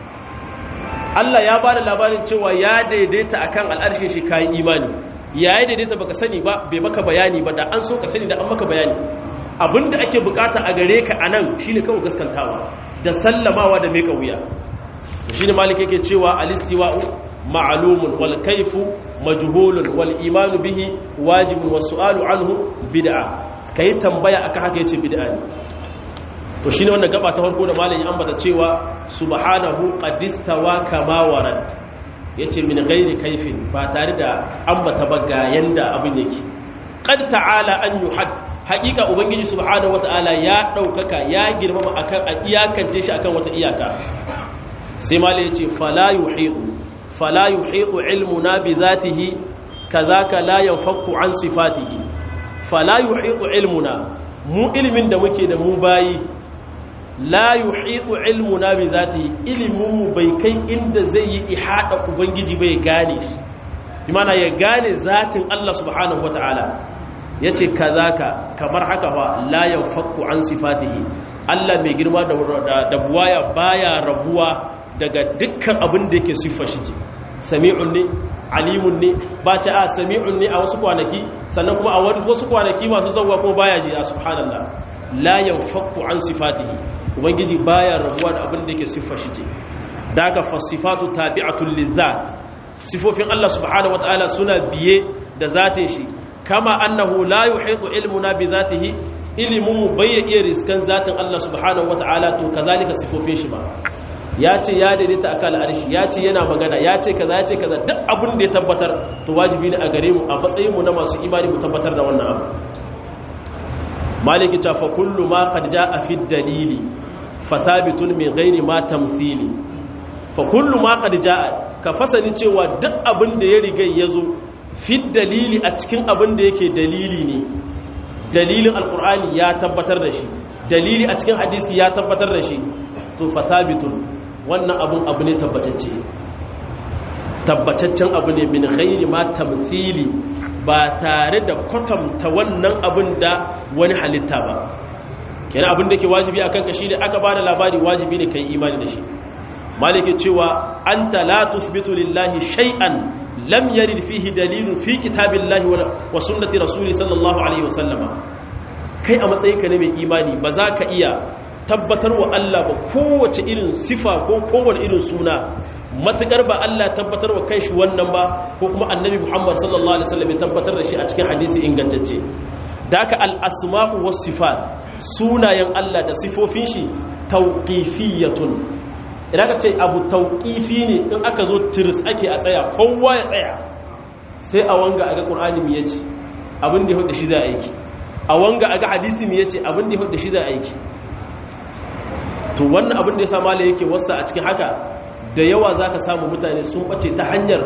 Allah ya bada labarin cewa ya daidaita akan al'arshin shi kai imani yayi daidaita baka sani ba bai maka bayani ba da an so ka sani da an maka bayani abinda ake bukata a gare ka anan shine kawai gaskantawa da sallamawa da meka wuya shine malik yake cewa al-istiwa'u ma'lumun wal kayfu majhulun wal imanu bihi wajibun was su'alu anhu bid'a kai tambaya akan haka yace bid'a ne to shine wannan gaba ta farko da malami ambata cewa subhanahu qadistawa kama warad yace min ghairi kaifin ba tare da ambata ba ga yanda abin yake qad ta'ala an yuhad haqiqa ubangiji subhanahu wata'ala ya daukaka ya girmama akan a iyakance shi akan wata iyaka sai malami yace fala yuhidu fala yuhidu ilmuna bi zatihi kazaka la yanfaku an sifatihi fala yuhidu ilmuna mu ilmin da muke da mu bayi la yuhidu ilmuna bi zatihi ilmin mu bai kai inda zai yi ihada ubangiji bai gane shi imana ya gane zatin Allah subhanahu wataala yace kazaka kamar haka fa la yanfaku an sifatihi Allah mai girma da buwaya baya rabuwa daga dukkan abin da yake siffar shi sami'un ne alimun ne ba ta a sami'un ne a wasu kwanaki sannan kuma a wasu kwanaki masu zauwa kuma baya ji a subhanallah la yanfakku an sifatihi ubangiji baya rabuwa da abin da yake siffar shi ce daga fasifatu tabi'atul lizat sifofin Allah subhanahu wataala suna biye da zatin shi kama annahu la yuhitu ilmuna bi zatihi ilmun bai iya riskan zatin Allah subhanahu wataala to kazalika sifofin shi ba ya ce ya daidaita akan al'arshi ya ce yana magana ya ce kaza ya ce kaza duk abin da ya tabbatar to wajibi ne a gare mu a matsayin mu na masu imani mu tabbatar da wannan abu maliki ta fa kullu ma qad jaa fi dalili fa thabitun min ghairi ma tamthili fa kullu ma qad jaa ka fasani cewa duk abin da ya riga yazo fi dalili a cikin abin da yake dalili ne dalilin alqur'ani ya tabbatar da shi dalili a cikin hadisi ya tabbatar da shi to fa thabitun wannan abun abu ne tabbatacce tabbataccen abu ne min ghairi ma tamthili ba tare da kwatanta wannan abun da wani halitta ba kenan abin da ke wajibi akan ka shine aka bada labari wajibi ne kai imani da shi malike cewa anta la tuthbitu lillahi shay'an lam yarid fihi dalilun fi kitabillahi wa sunnati rasuli sallallahu alaihi wasallama kai a matsayinka ne mai imani ba za ka iya tabbatar wa Allah ba kowace irin sifa ko kowane irin suna matukar ba Allah tabbatar wa kanshi wannan ba ko kuma annabi Muhammad sallallahu alaihi wasallam ya tabbatar da shi a cikin hadisi ingantacce da haka al-asma'u was sifat sunayen Allah da sifofin shi tawqifiyatun idan ka ce abu tawqifi ne in aka zo tirs ake a tsaya kowa ya tsaya sai a wanga aga qur'ani me yace abin da ya hudu shi za aiki a wanga aga hadisi me yace abin da ya hudu shi za aiki to wannan abin da ya sa mala yake wasa a cikin haka da yawa za ka samu mutane sun ɓace ta hanyar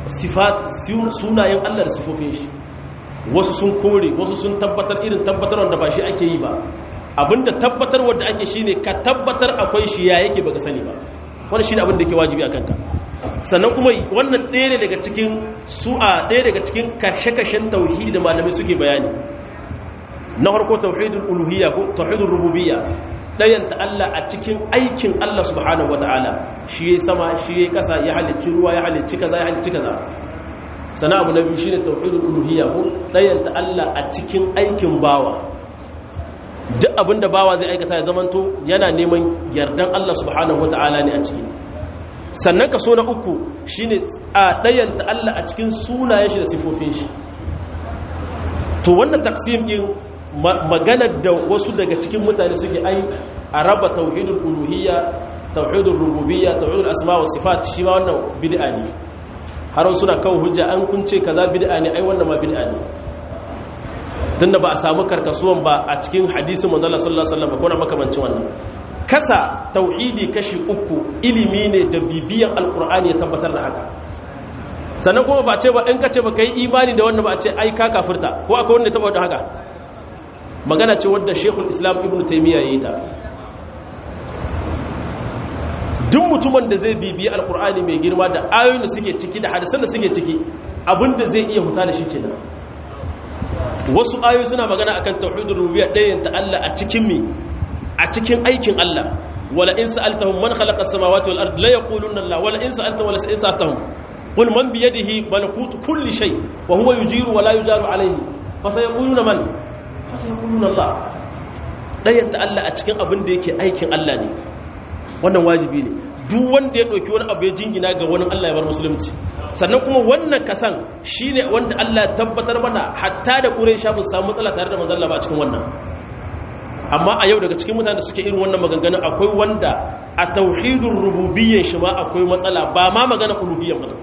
sunayen allah da sifofin shi wasu sun kore wasu sun tabbatar irin tabbatar wanda ba shi ake yi ba abinda tabbatar wanda ake shi ne ka tabbatar akwai shi ya yake baka sani ba wani shi ne abin da ke wajibi a kanka sannan kuma wannan ɗaya ne daga cikin su'a ɗaya daga cikin kashe-kashen tauhidi da malamai suke bayani na harko tauhidul uluhiyya ko tauhidul rububiyya ɗayanta Allah a cikin aikin Allah subhanahu wa ta'ala shi ya sama shi ya ƙasa ya halicci ruwa ya halicci kaza ya halicci kaza sana abu na biyu shi ne tauhidul uluhiyya ko ɗayanta Allah a cikin aikin bawa duk abin da bawa zai aikata ya zamanto yana neman yardan Allah subhanahu wa ta'ala ne a ciki sannan kaso na uku shi ne a ɗayanta Allah a cikin sunayen shi da sifofin shi to wannan taksim ɗin maganar da wasu daga cikin mutane suke ai a raba tauhidul uluhiyya tauhidul rububiyya tauhidul asma wa sifat shi ma wannan bid'a ne har suna kawo hujja an kunce kaza bid'a ne ai wannan ma bid'a ne tunda ba a samu karkasuwan ba a cikin hadisin manzo Allah sallallahu alaihi wasallam ko na makamancin wannan kasa tauhidi kashi uku ilimi ne da bibiyan alqur'ani ya tabbatar da haka sannan kuma ba ce ba in ka ce ba ka yi imani da wannan ba a ce ai ka kafirta ko akwai wanda ya taba wadda haka magana ce wadda shekul islam ibn taimiyya ya yi ta duk mutumin da zai bibiyi alkur'ani mai girma da ayoyin da suke ciki da hadisan da suke ciki abinda zai iya huta da shi kenan wasu ayoyi suna magana akan tauhidul rububiyya ɗayan ta Allah a cikin mi a cikin aikin Allah wala in sa'altahum man khalaqa as-samawati wal ardi la yaquluna Allah wala in sa'altahum wala in sa'altahum qul man bi yadihi malakutu kulli shay wa huwa yujiru wa la yujaru alayhi fa sayaquluna man fa sayaquluna Allah ɗayan ta Allah a cikin abin da yake aikin Allah ne wannan wajibi ne duk wanda ya ɗauki wani abu ya jingina ga wani Allah ya bar musulunci sannan kuma wannan kasan shine wanda Allah ya tabbatar mana hatta da Quraysh ba samu matsala tare da manzon Allah ba cikin wannan amma a yau daga cikin mutanen da suke irin wannan maganganun akwai wanda a tauhidur rububiyyar shi ma akwai matsala ba ma magana uluhiyyar mutum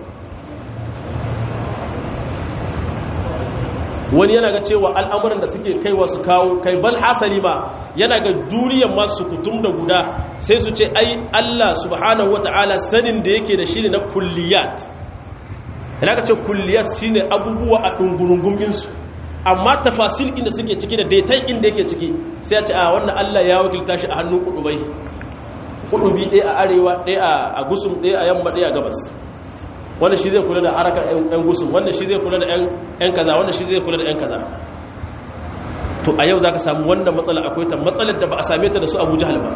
wani yana ga cewa al'amuran da suke kaiwa su kawo kai bal hasali ma yana ga duniyar masu kutum da guda sai su ce ai Allah subhanahu wata'ala sanin da yake da shi ne na kulliyat yana ka ce kulliyat shi ne abubuwa a ɗungurunguminsu amma tafasil inda suke ciki da daitai inda yake ciki sai ya ce a wannan Allah ya wakilta shi a hannun kudubai kudubi ɗaya a arewa ɗaya a gusum ɗaya a yamma ɗaya a gabas wanda shi zai kula da harakar 'yan gusum wanda shi zai kula da 'yan kaza wanda shi zai kula da 'yan kaza to a yau za ka samu wannan matsala akwai ta matsalar da ba a same ta da su abu jihal ba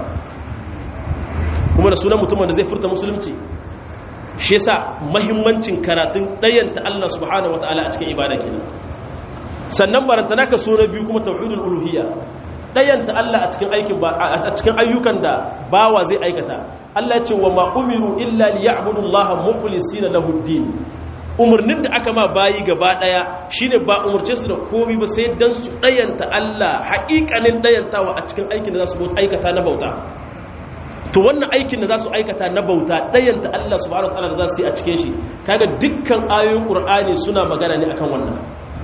kuma da sunan mutumin da zai furta musulunci shi yasa mahimmancin karatun ɗayanta Allah subhanahu wa ta'ala a cikin ibada kenan sannan barantana ka so na biyu kuma tauhidul uluhiyya ɗayanta Allah a cikin aikin ba a cikin ayyukan da bawa zai aikata Allah ce wa ma umiru illa liya'budu Allah mukhlisina lahu din umarnin da aka ma bayi gaba daya shine ba umarce su da komai ba sai dan su ɗayanta Allah haƙiƙanin ɗayantawa a cikin aikin da za su aikata na bauta to wannan aikin da za su aikata na bauta ɗayanta Allah subhanahu wataala da za su yi a cikin shi kaga dukkan ayoyin Qur'ani suna magana ne akan wannan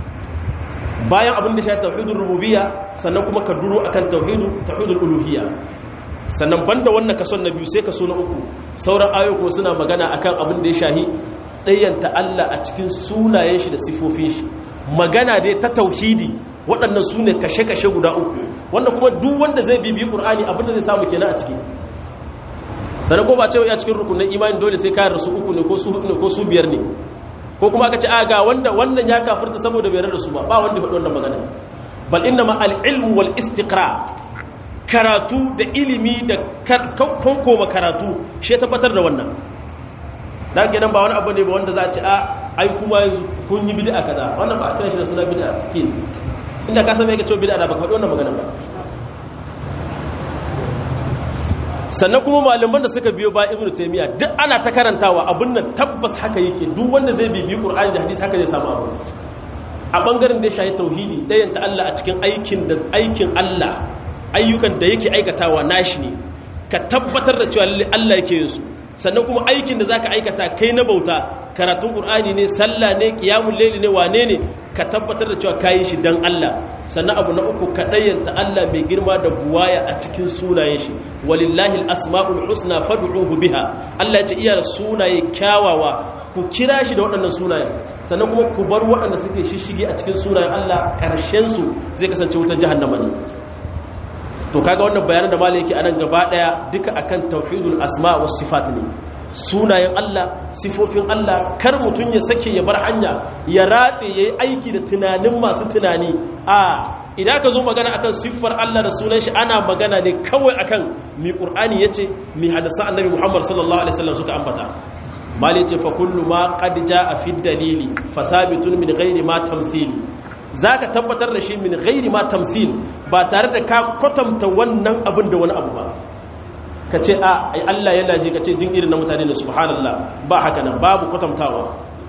bayan abin da shi tauhidul rububiyya sannan kuma ka duro akan tauhidu tauhidul uluhiyya sannan banda wannan kason na biyu sai kaso na uku sauran ayoyi suna magana akan abin da ya shahi ɗayyanta Allah a cikin sunayen shi da sifofin shi magana dai ta tauhidi waɗannan su ne kashe-kashe guda uku wanda kuma duk wanda zai bibi ƙur'ani abin da zai samu kenan a ciki sannan ko ba cewa ya cikin rukunin imani dole sai kayar su uku ne ko su hudu ne ko su biyar ne ko kuma aka ce a ga wanda wannan ya kafirta saboda bai da su ba ba wanda faɗi wannan magana bal inna ma al-ilmu wal istiqra karatu da ilimi da kankoma karatu shi tabbatar da wannan da ke nan ba wani abu ne ba wanda za a ci a ai kuma kun yi bid'a kaza wannan ba a kira shi da suna bid'a skin inda ka san me yake cewa bid'a da baka faɗi wannan magana ba sannan kuma malaman da suka biyo ba ibnu taymiya duk ana ta karantawa abun nan tabbas haka yake duk wanda zai bibi qur'ani da hadisi haka zai samu abu a bangaren da ya shahi tauhidi dayan ta Allah a cikin aikin da aikin Allah ayyukan da yake aikatawa nashi ne ka tabbatar da cewa lalle Allah yake yin su sannan kuma aikin da zaka aikata kai na bauta karatun qur'ani ne sallah ne qiyamul layli ne wane ne ka tabbatar da cewa kayi shi dan Allah sannan abu na uku ka dayyanta Allah mai girma da buwaya a cikin sunayen shi walillahi alasmaul husna fad'uhu biha Allah ya ce iya da sunaye kyawawa ku kira shi da waɗannan sunayen sannan kuma ku bar waɗanda suke shishige a cikin sunayen Allah ƙarshen su zai kasance wutar jahannama ne to kaga wannan bayanan da malai yake anan gaba daya duka akan tauhidul asma was sifat ne sunayen Allah sifofin Allah kar mutun ya sake ya bar hanya ya ratse yayi aiki da tunanin masu tunani a idan ka zo magana akan siffar Allah da sunan shi ana magana ne kawai akan mi qur'ani yace mi hadasa annabi Muhammad sallallahu alaihi wasallam suka ambata malai ce fa kullu ma qad jaa fi dalili fa thabitun min ghairi ma tamthili za ka tabbatar da shi min gairi ma tamsil ba tare da ka kwatanta wannan abin da wani abu ba ka ce a ai Allah yana ji ka ce jin irin na mutane da subhanallah ba haka nan babu kwatantawa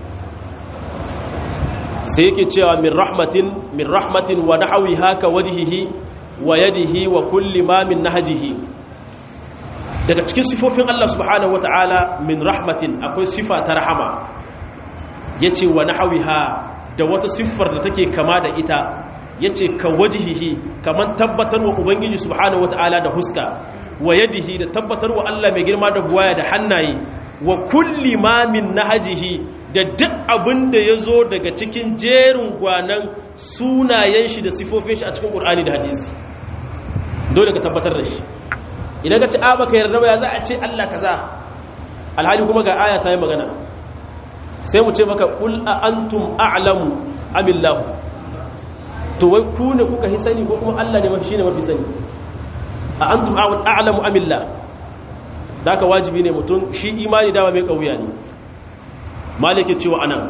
sai yake cewa min rahmatin min rahmatin wa nahwi haka wajhihi wa yadihi wa kulli ma min nahjihi daga cikin sifofin Allah subhanahu wataala min rahmatin akwai sifa ta rahama yace wa nahwiha da wata siffar da take kama da ita yace ka wajhihi kaman tabbatar wa ubangiji subhanahu wataala da huska wa yadihi da tabbatar wa Allah mai girma da buwaya da hannaye wa kulli ma min nahjihi da duk abin da ya zo daga cikin jerin gwanan sunayen shi da sifofin shi a cikin ƙur'ani da hadisi dole ka tabbatar da shi idan ka ci a baka yarda ba ya za a ce Allah kaza alhali kuma ga aya ta yi magana sai mu ce maka qul a antum a'lamu amillahu to wai ku ne kuka hi sani ko kuma Allah ne mafi shine mafi sani a antum a'lamu amillah da ka wajibi ne mutum shi imani dama mai kauya ne malike cewa anan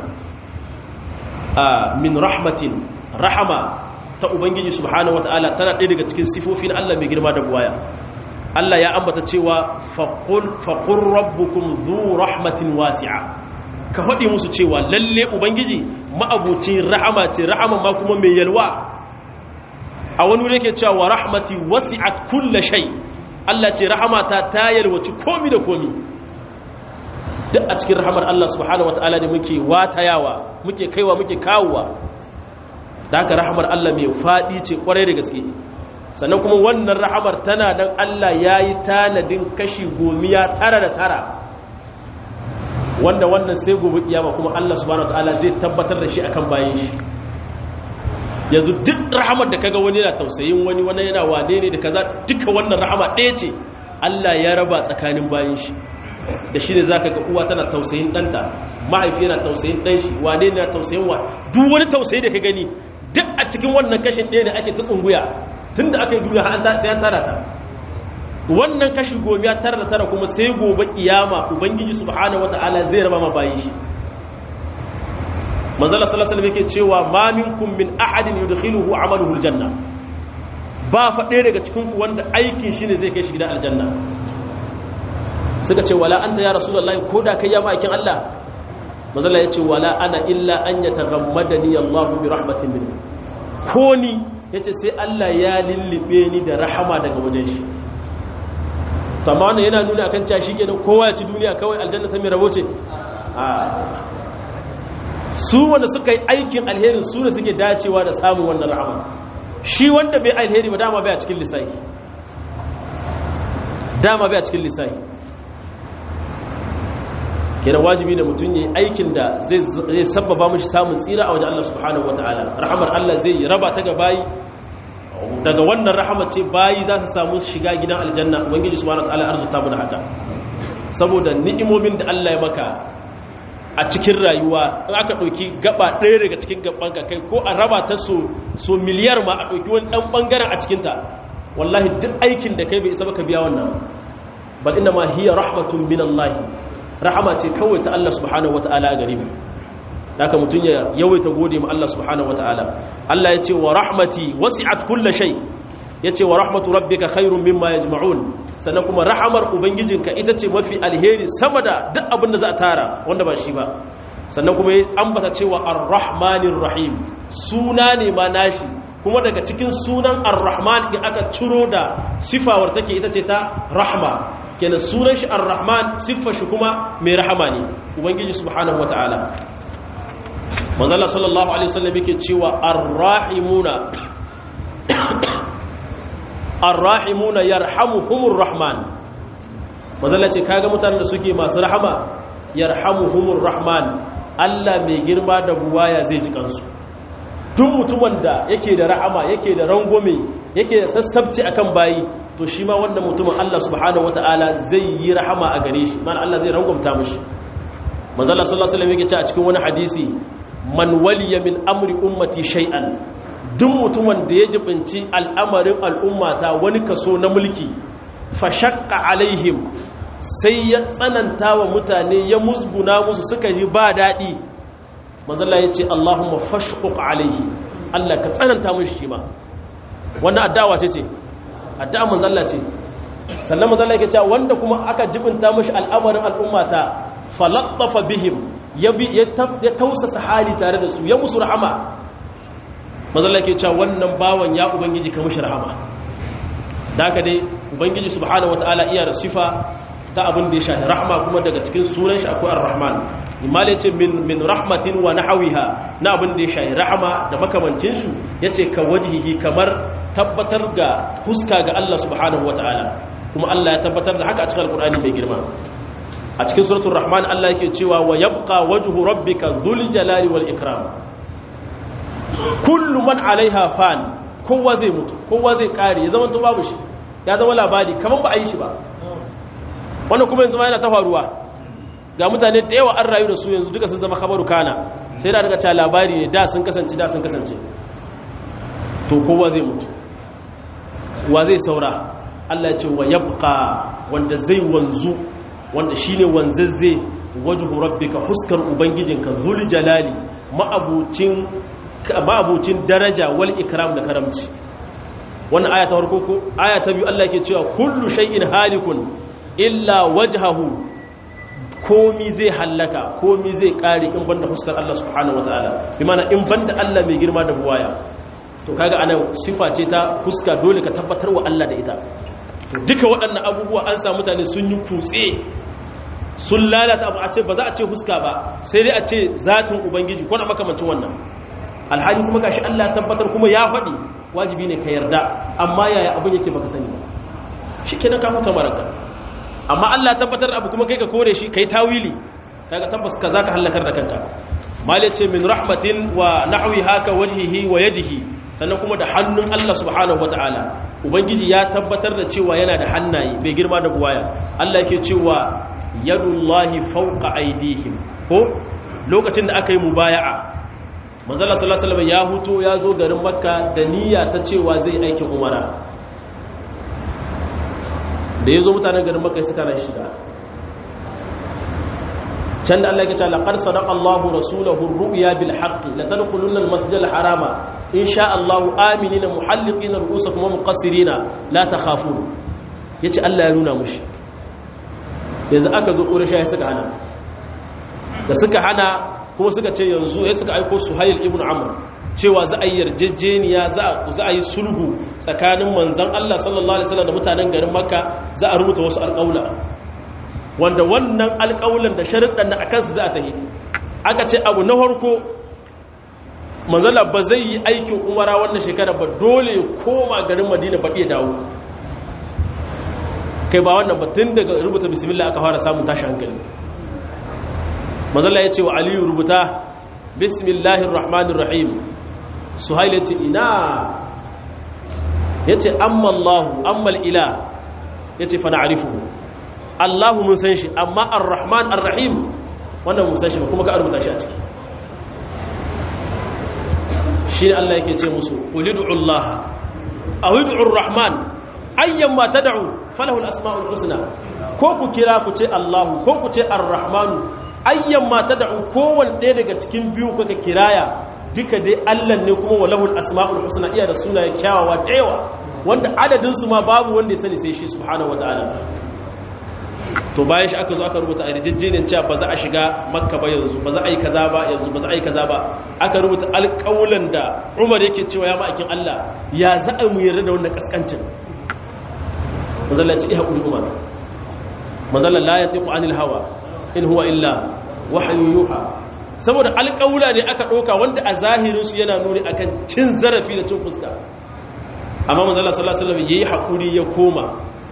min rahmatin rahama ta ubangiji subhanahu wataala tana ɗaya daga cikin sifofin Allah mai girma da buwaya Allah ya ambata cewa faqul faqur rabbukum dhu rahmatin wasi'a ka faɗi musu cewa lalle ubangiji ma'abucin rahama ce rahama ma kuma mai yalwa a wani wuri yake cewa wa rahmati wasi'at kulla shay Allah ce rahamata ta yalwaci komi da komi duk a cikin rahamar Allah subhanahu wataala ne muke watayawa muke kaiwa muke kawowa da haka rahamar Allah mai faɗi ce kwarai da gaske sannan kuma wannan rahamar tana dan Allah yayi tanadin kashi gomiya tara da tara wanda wannan sai gobe kiyama kuma Allah subhanahu wataala zai tabbatar da shi akan bayan shi yanzu duk rahamar da kaga wani yana tausayin wani wani yana wane ne da kaza duka wannan rahama ɗaya ce Allah ya raba tsakanin bayan shi da shi ne zaka ga uwa tana tausayin ɗanta mahaifi yana tausayin ɗan shi wane ne yana tausayin wa duk wani tausayi da ka gani duk a cikin wannan kashin ɗaya da ake ta tsunguya tunda aka yi duniya an sai an tara ta wannan kashi gobe ya tara da tara kuma sai gobe kiyama ubangiji subhanahu wataala zai raba ma bayin shi manzala sallallahu alaihi yake cewa ma minkum min ahadin yudkhiluhu amaluhu aljanna ba fa ɗaya daga cikin ku wanda aikin shi ne zai kai shi gidan aljanna suka ce wala anta ya rasulullahi ko da kai ya ma'aikin Allah manzala yace wala ana illa an yataghammadani Allah bi rahmatin min ko ni yace sai Allah ya lillibe ni da rahama daga wajen shi tamma wannan yana nuna akan cewa shikenan kowa ya ci duniya kawai aljanna ta mai rabo ce a su wanda suka yi aikin alheri su ne suke dacewa da samun wannan rahama shi wanda bai alheri ba dama bai a cikin lissahi dama bai a cikin lissahi kira wajibi da mutum yi aikin da zai sababa mashi samun tsira a wajen Allah subhanahu wata'ala rahamar Allah zai yi raba ta ga bayi daga wannan rahama ce bayi za su samu shiga gidan aljanna ubangiji subhanahu wata'ala arzuta mu da haka saboda ni'imomin da Allah ya maka a cikin rayuwa in aka ɗauki gaba ɗaya daga cikin gaban ka kai ko a raba ta so miliyar ma a ɗauki wani ɗan ɓangaren a cikinta wallahi duk aikin da kai bai isa baka biya wannan bal inna ma hiya rahmatun min Allah rahama ce kawai ta Allah subhanahu wataala a gare mu haka mutun ya yawaita gode ma Allah subhanahu wataala Allah ya ce wa rahmati wasi'at kulli shay yace wa rahmatu rabbika khairum mimma yajma'un sannan kuma rahamar ubangijinka ita ce mafi alheri sama da duk abin da za a tara wanda ba shi ba sannan kuma ya ambata cewa ar-rahmanir rahim suna ne ma nashi kuma daga cikin sunan ar-rahman in aka ciro da sifawar take ita ce ta rahma kenan sunan shi ar-rahman siffar shi kuma mai rahama ne ubangiji subhanahu wata'ala manzo Allah sallallahu alaihi wasallam yake cewa ar-rahimuna ar-rahimuna yarhamuhumur rahman manzo Allah ce kaga mutanen da suke masu rahama yarhamuhumur rahman Allah mai girma da buwaya zai ji kansu duk mutumin da yake da rahama yake da rangwame yake da sassabci akan bayi to shi ma wannan mutumin Allah subhanahu wataala zai yi rahama a gare shi man Allah zai rangwamta mishi manzo Allah sallallahu alaihi wasallam yake ce a cikin wani hadisi man waliya min amri ummati shay'an duk mutumin da ya jibinci al'amarin al'ummata wani kaso na mulki fa shaqqa alaihim sai ya tsananta wa mutane ya musguna musu suka ji ba daɗi mazalla ya ce Allahumma fashquq alaihi Allah ka tsananta mishi shi ma wannan addawa ce ce addu'a manzalla ce sannan manzalla yake cewa wanda kuma aka jibinta mishi al'amarin al'ummata falattafa bihim ya ya tausasa hali tare da su ya musu rahama manzalla yake cewa wannan bawan ya ubangiji ka mishi rahama da haka dai ubangiji subhanahu wataala iya da sifa ta abin da ya shahi rahma kuma daga cikin sunan shi akwai ar-rahman imal yace min min rahmatin wa nahwiha na abin da ya shahi rahama da makamancin su yace ka wajhihi kamar tabbatar ga huska ga Allah subhanahu wataala kuma Allah ya tabbatar da haka a cikin alqur'ani mai girma a cikin suratul rahman Allah yake cewa wa yabqa wajhu rabbika dhul jalali wal ikram kullu man alaiha fan kowa zai mutu kowa zai kare ya zama to babu shi ya zama labari kaman ba a yi shi ba wannan kuma yanzu ma yana ta faruwa ga mutane da yawa an rayu da su yanzu duka sun zama khabaru kana sai da daga cewa labari ne da sun kasance da sun kasance to kowa zai mutu wa zai saura Allah ya ce wa yabqa wanda zai wanzu wanda shine wanzazze wajhu rabbika huskar ubangijinka zul jalali ma'abucin ma'abucin daraja wal ikram da karamci wannan aya ta farko ko aya ta biyu Allah yake cewa kullu shay'in halikun illa wajhahu komi zai hallaka komi zai kare in banda huskar Allah subhanahu wataala bi mana in banda Allah mai girma da buwaya to kaga anan sifa ce ta huska dole ka tabbatar wa Allah da ita duka waɗannan abubuwa an samu mutane sun yi kutse sun lalata abu a ce ba za a ce huska ba sai dai a ce zatin ubangiji ko na makamancin wannan alhali kuma gashi Allah tabbatar kuma ya faɗi wajibi ne ka yarda amma yaya abin yake baka sani ba shikenan ka huta maraka amma Allah tabbatar abu kuma kai ka kore shi kai tawili kaga tabbas ka zaka halakar da kanka mal ce min rahmatin wa nahwi haka wajhihi wa yadihi sannan kuma da hannun Allah subhanahu wataala ubangiji ya tabbatar da cewa yana da hannaye bai girma da buwaya Allah yake cewa yadullahi fawqa aydihim ko lokacin da aka yi mubaya'a manzala sallallahu alaihi ya huto ya zo garin makka da niyya ta cewa zai aikin umara da ya zo mutanen garin makka suka ran shiga can da Allah ya ce laqad sadaqa Allahu rasulahu ar-ru'ya bil haqqi la tadkhulunna al-masjid al-harama insha Allahu aminina muhalliqina ru'usakum wa muqassirina la takhafun yace Allah ya nuna mushi yanzu aka zo ƙurasha ya suka hana da suka hana kuma suka ce yanzu ya suka aiko suhail ibn amr cewa za a yi yarjejeniya za a yi sulhu tsakanin manzan Allah sallallahu alaihi wasallam da mutanen garin makka za a rubuta wasu alƙaula wanda wannan alƙaulan da sharuɗan da akan su za a tahi aka ce abu na farko manzala ba zai yi aikin umara wannan shekara ba dole ya koma garin madina ba iya dawo kai ba wannan batun daga rubuta bismillah aka fara samun tashi hankali mazalla ya ce wa aliyu rubuta bismillahir rahmanir rahim suhail ya ce ina ya ce amma allahu amma ila ya ce fana arifu allahu mun san shi amma ar-rahman ar-rahim wannan mun san shi ba kuma ka rubuta shi a ciki shi ne allah yake ce musu ulidu allah a rahman ayyan ma tad'u falahu al-asma'ul husna ko ku kira ku ce Allahu ko ku ce Ar-Rahmanu ayyan ma tad'u kowanne ɗaya daga cikin biyu kuka kiraya duka dai Allah ne kuma walahu al-asma'ul husna iya da sunaye kyawawa da yawa wanda adadin su ma babu wanda ya sani sai shi subhanahu wata'ala to bayan shi aka zo aka rubuta a rijijjinin cewa ba za a shiga makka ba yanzu ba za a yi kaza ba yanzu ba za a yi kaza ba aka rubuta alƙawulan da umar yake cewa ya ma'aikin Allah ya za a mu yarda da wannan kaskancin mazalla ce iya umar mazalla la ya tiku anil hawa in huwa illa wahayu yuha saboda alƙawula ne aka ɗauka wanda a zahirinsu yana nuni akan cin zarafi da cin fuska amma mazalla sallallahu alaihi wasallam yayi hakuri ya koma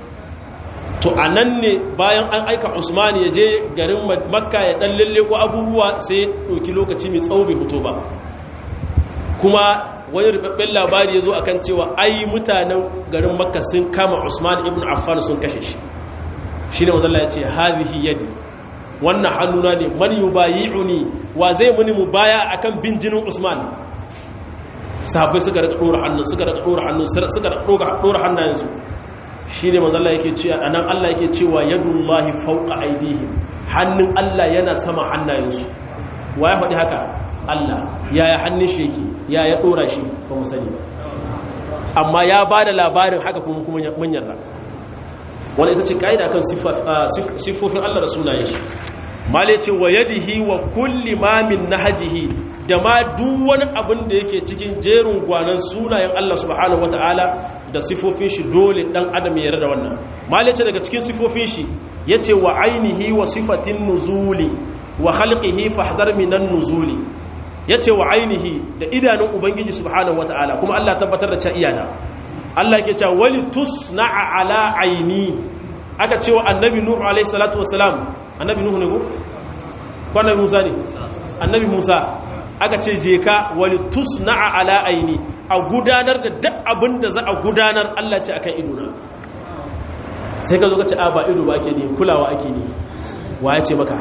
to anan ne bayan an aika Usman ya je garin Makka ya dan lalle ko abubuwa sai ɗauki lokaci mai tsawo bai fito ba kuma wani rubabben labari ya zo akan cewa ai mutanen garin makka sun kama usman ibn affan sun kashe shi shi ne mazalla ya ce hazihi yadi wannan hannuna ne man yubayi'uni wa zai muni mu baya akan bin jinin usman sahabbai suka rika dora hannun suka rika dora hannun suka rika dora hannayensu shi ne mazalla yake cewa anan Allah yake cewa yadullahi fawqa aydihim hannun Allah yana sama hannayensu wa ya faɗi haka Allah yaya hannun shi yake ya ya dora shi ba mu sani amma ya ba da labarin haka kuma kuma mun yarda wani ita ce kaida kan siffofin Allah da sunayen shi male ce wa yadihi wa kulli ma min nahjihi da ma duk wani abin da yake cikin jerin gwanan sunayen Allah subhanahu wataala da siffofin shi dole dan adam ya yarda da wannan male ce daga cikin siffofin shi yace wa ainihi wa sifatin nuzuli wa khalqihi fahdar minan nuzuli ya ce wa ainihi da idanun ubangiji subhanahu wata'ala kuma Allah tabbatar da ca iyana Allah ke cewa wali tusna'a ala aini aka ce wa annabi nuhu alaihi salatu wasalam annabi nuhu ne ko ko annabi musa ne annabi musa aka ce je ka wali tusna'a ala aini a gudanar da duk abin da za a gudanar Allah ce akan idona sai ka zo ka ce a ba ido ba ake ne kulawa ake ne wa ya ce maka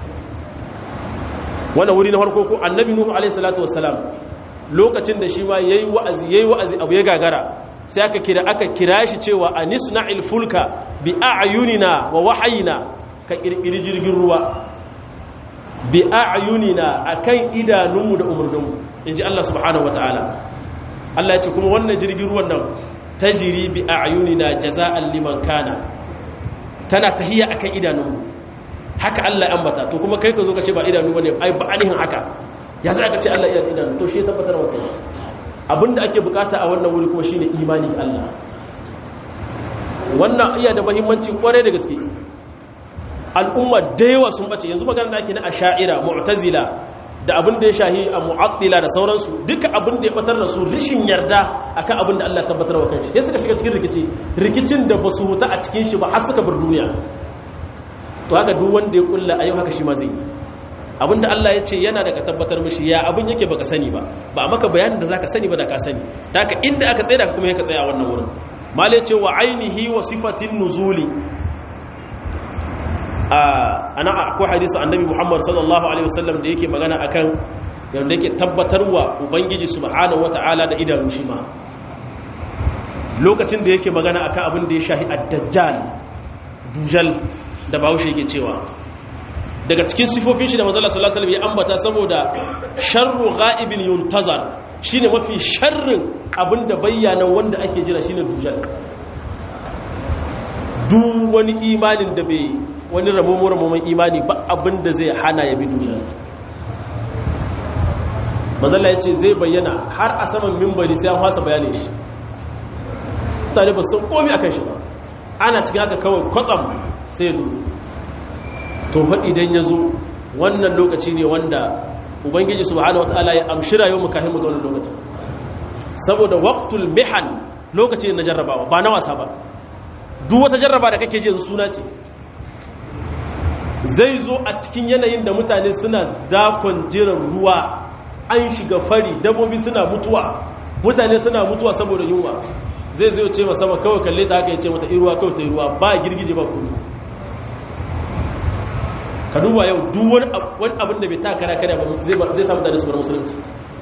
wannan wuri na farko ko annabi nuhu alaihi salatu wassalam lokacin da shi ma yayi wa'azi yayi wa'azi abu ya gagara sai aka kira aka kira shi cewa anisna'il fulka bi a'yunina wa wahayina ka kirkiri jirgin ruwa bi a'yunina akan idanunmu da umurninmu inji Allah subhanahu wataala Allah ya ce kuma wannan jirgin ruwan nan tajri bi a'yunina jaza'an liman kana tana tahiya akan idanunmu haka Allah ya ambata to kuma kai ka zo ka ce ba idanu bane ai ba anihin haka ya sai aka ce Allah ya idanu to shi ya tabbatar wa kai abinda ake bukata a wannan wuri kuma shine imani ga Allah wannan iya da muhimmanci kware da gaske al'umma da yawa sun bace yanzu magana da ake na asha'ira mu'tazila da abin da ya shahi a mu'attila da sauransu duka abin da ya batar da su rishin yarda akan abin da Allah tabbatar wa kanshi sai suka shiga cikin rikici rikicin da ba su huta a cikin shi ba har suka bar duniya to haka duk wanda ya kulla ayo haka shi ma zai yi abinda Allah ya ce yana daga tabbatar mishi ya abin yake baka sani ba ba a maka bayanin da zaka sani ba da ka sani ta haka inda aka tsaye da kuma yaka tsaya a wannan wurin malai ce wa ainihi wa sifatin nuzuli ana akwai hadisi annabi Muhammad sallallahu alaihi wasallam da yake magana akan yanda yake tabbatarwa ubangiji subhanahu wataala da idanu shi ma lokacin da yake magana akan abin da ya shahi ad-dajjal dujal da bahaushe yake cewa daga cikin sifofin shi da manzala sallallahu alaihi wasallam ya ambata saboda sharru ghaibin yuntazar shine mafi sharrin abinda bayyana wanda ake jira shine dujal duk wani imanin da bai wani ramomo ramoman imani ba abinda zai hana ya bi dujal manzala ya ce zai bayyana har a saman mimbari sai an fasa bayanin shi mutane ba san komi akan shi ba ana cikin haka kawai kwatsam sai nuna to fa idan ya zo wannan lokaci ne wanda ubangiji subhanahu wataala ya amshi rayuwar mu kafin mu ga wannan lokacin saboda waqtul mihan lokaci ne na jarrabawa ba na wasa ba duk wata jarraba da kake ji yanzu suna ce zai zo a cikin yanayin da mutane suna dakon jiran ruwa an shiga fari dabbobi suna mutuwa mutane suna mutuwa saboda yunwa zai zo ce sama kawai kalle ta haka ya ce mata iruwa kawai ta ruwa ba girgije ba kuma ka duba yau duk wani abin da bai ta kara kare ba zai samu tare su bar musulunci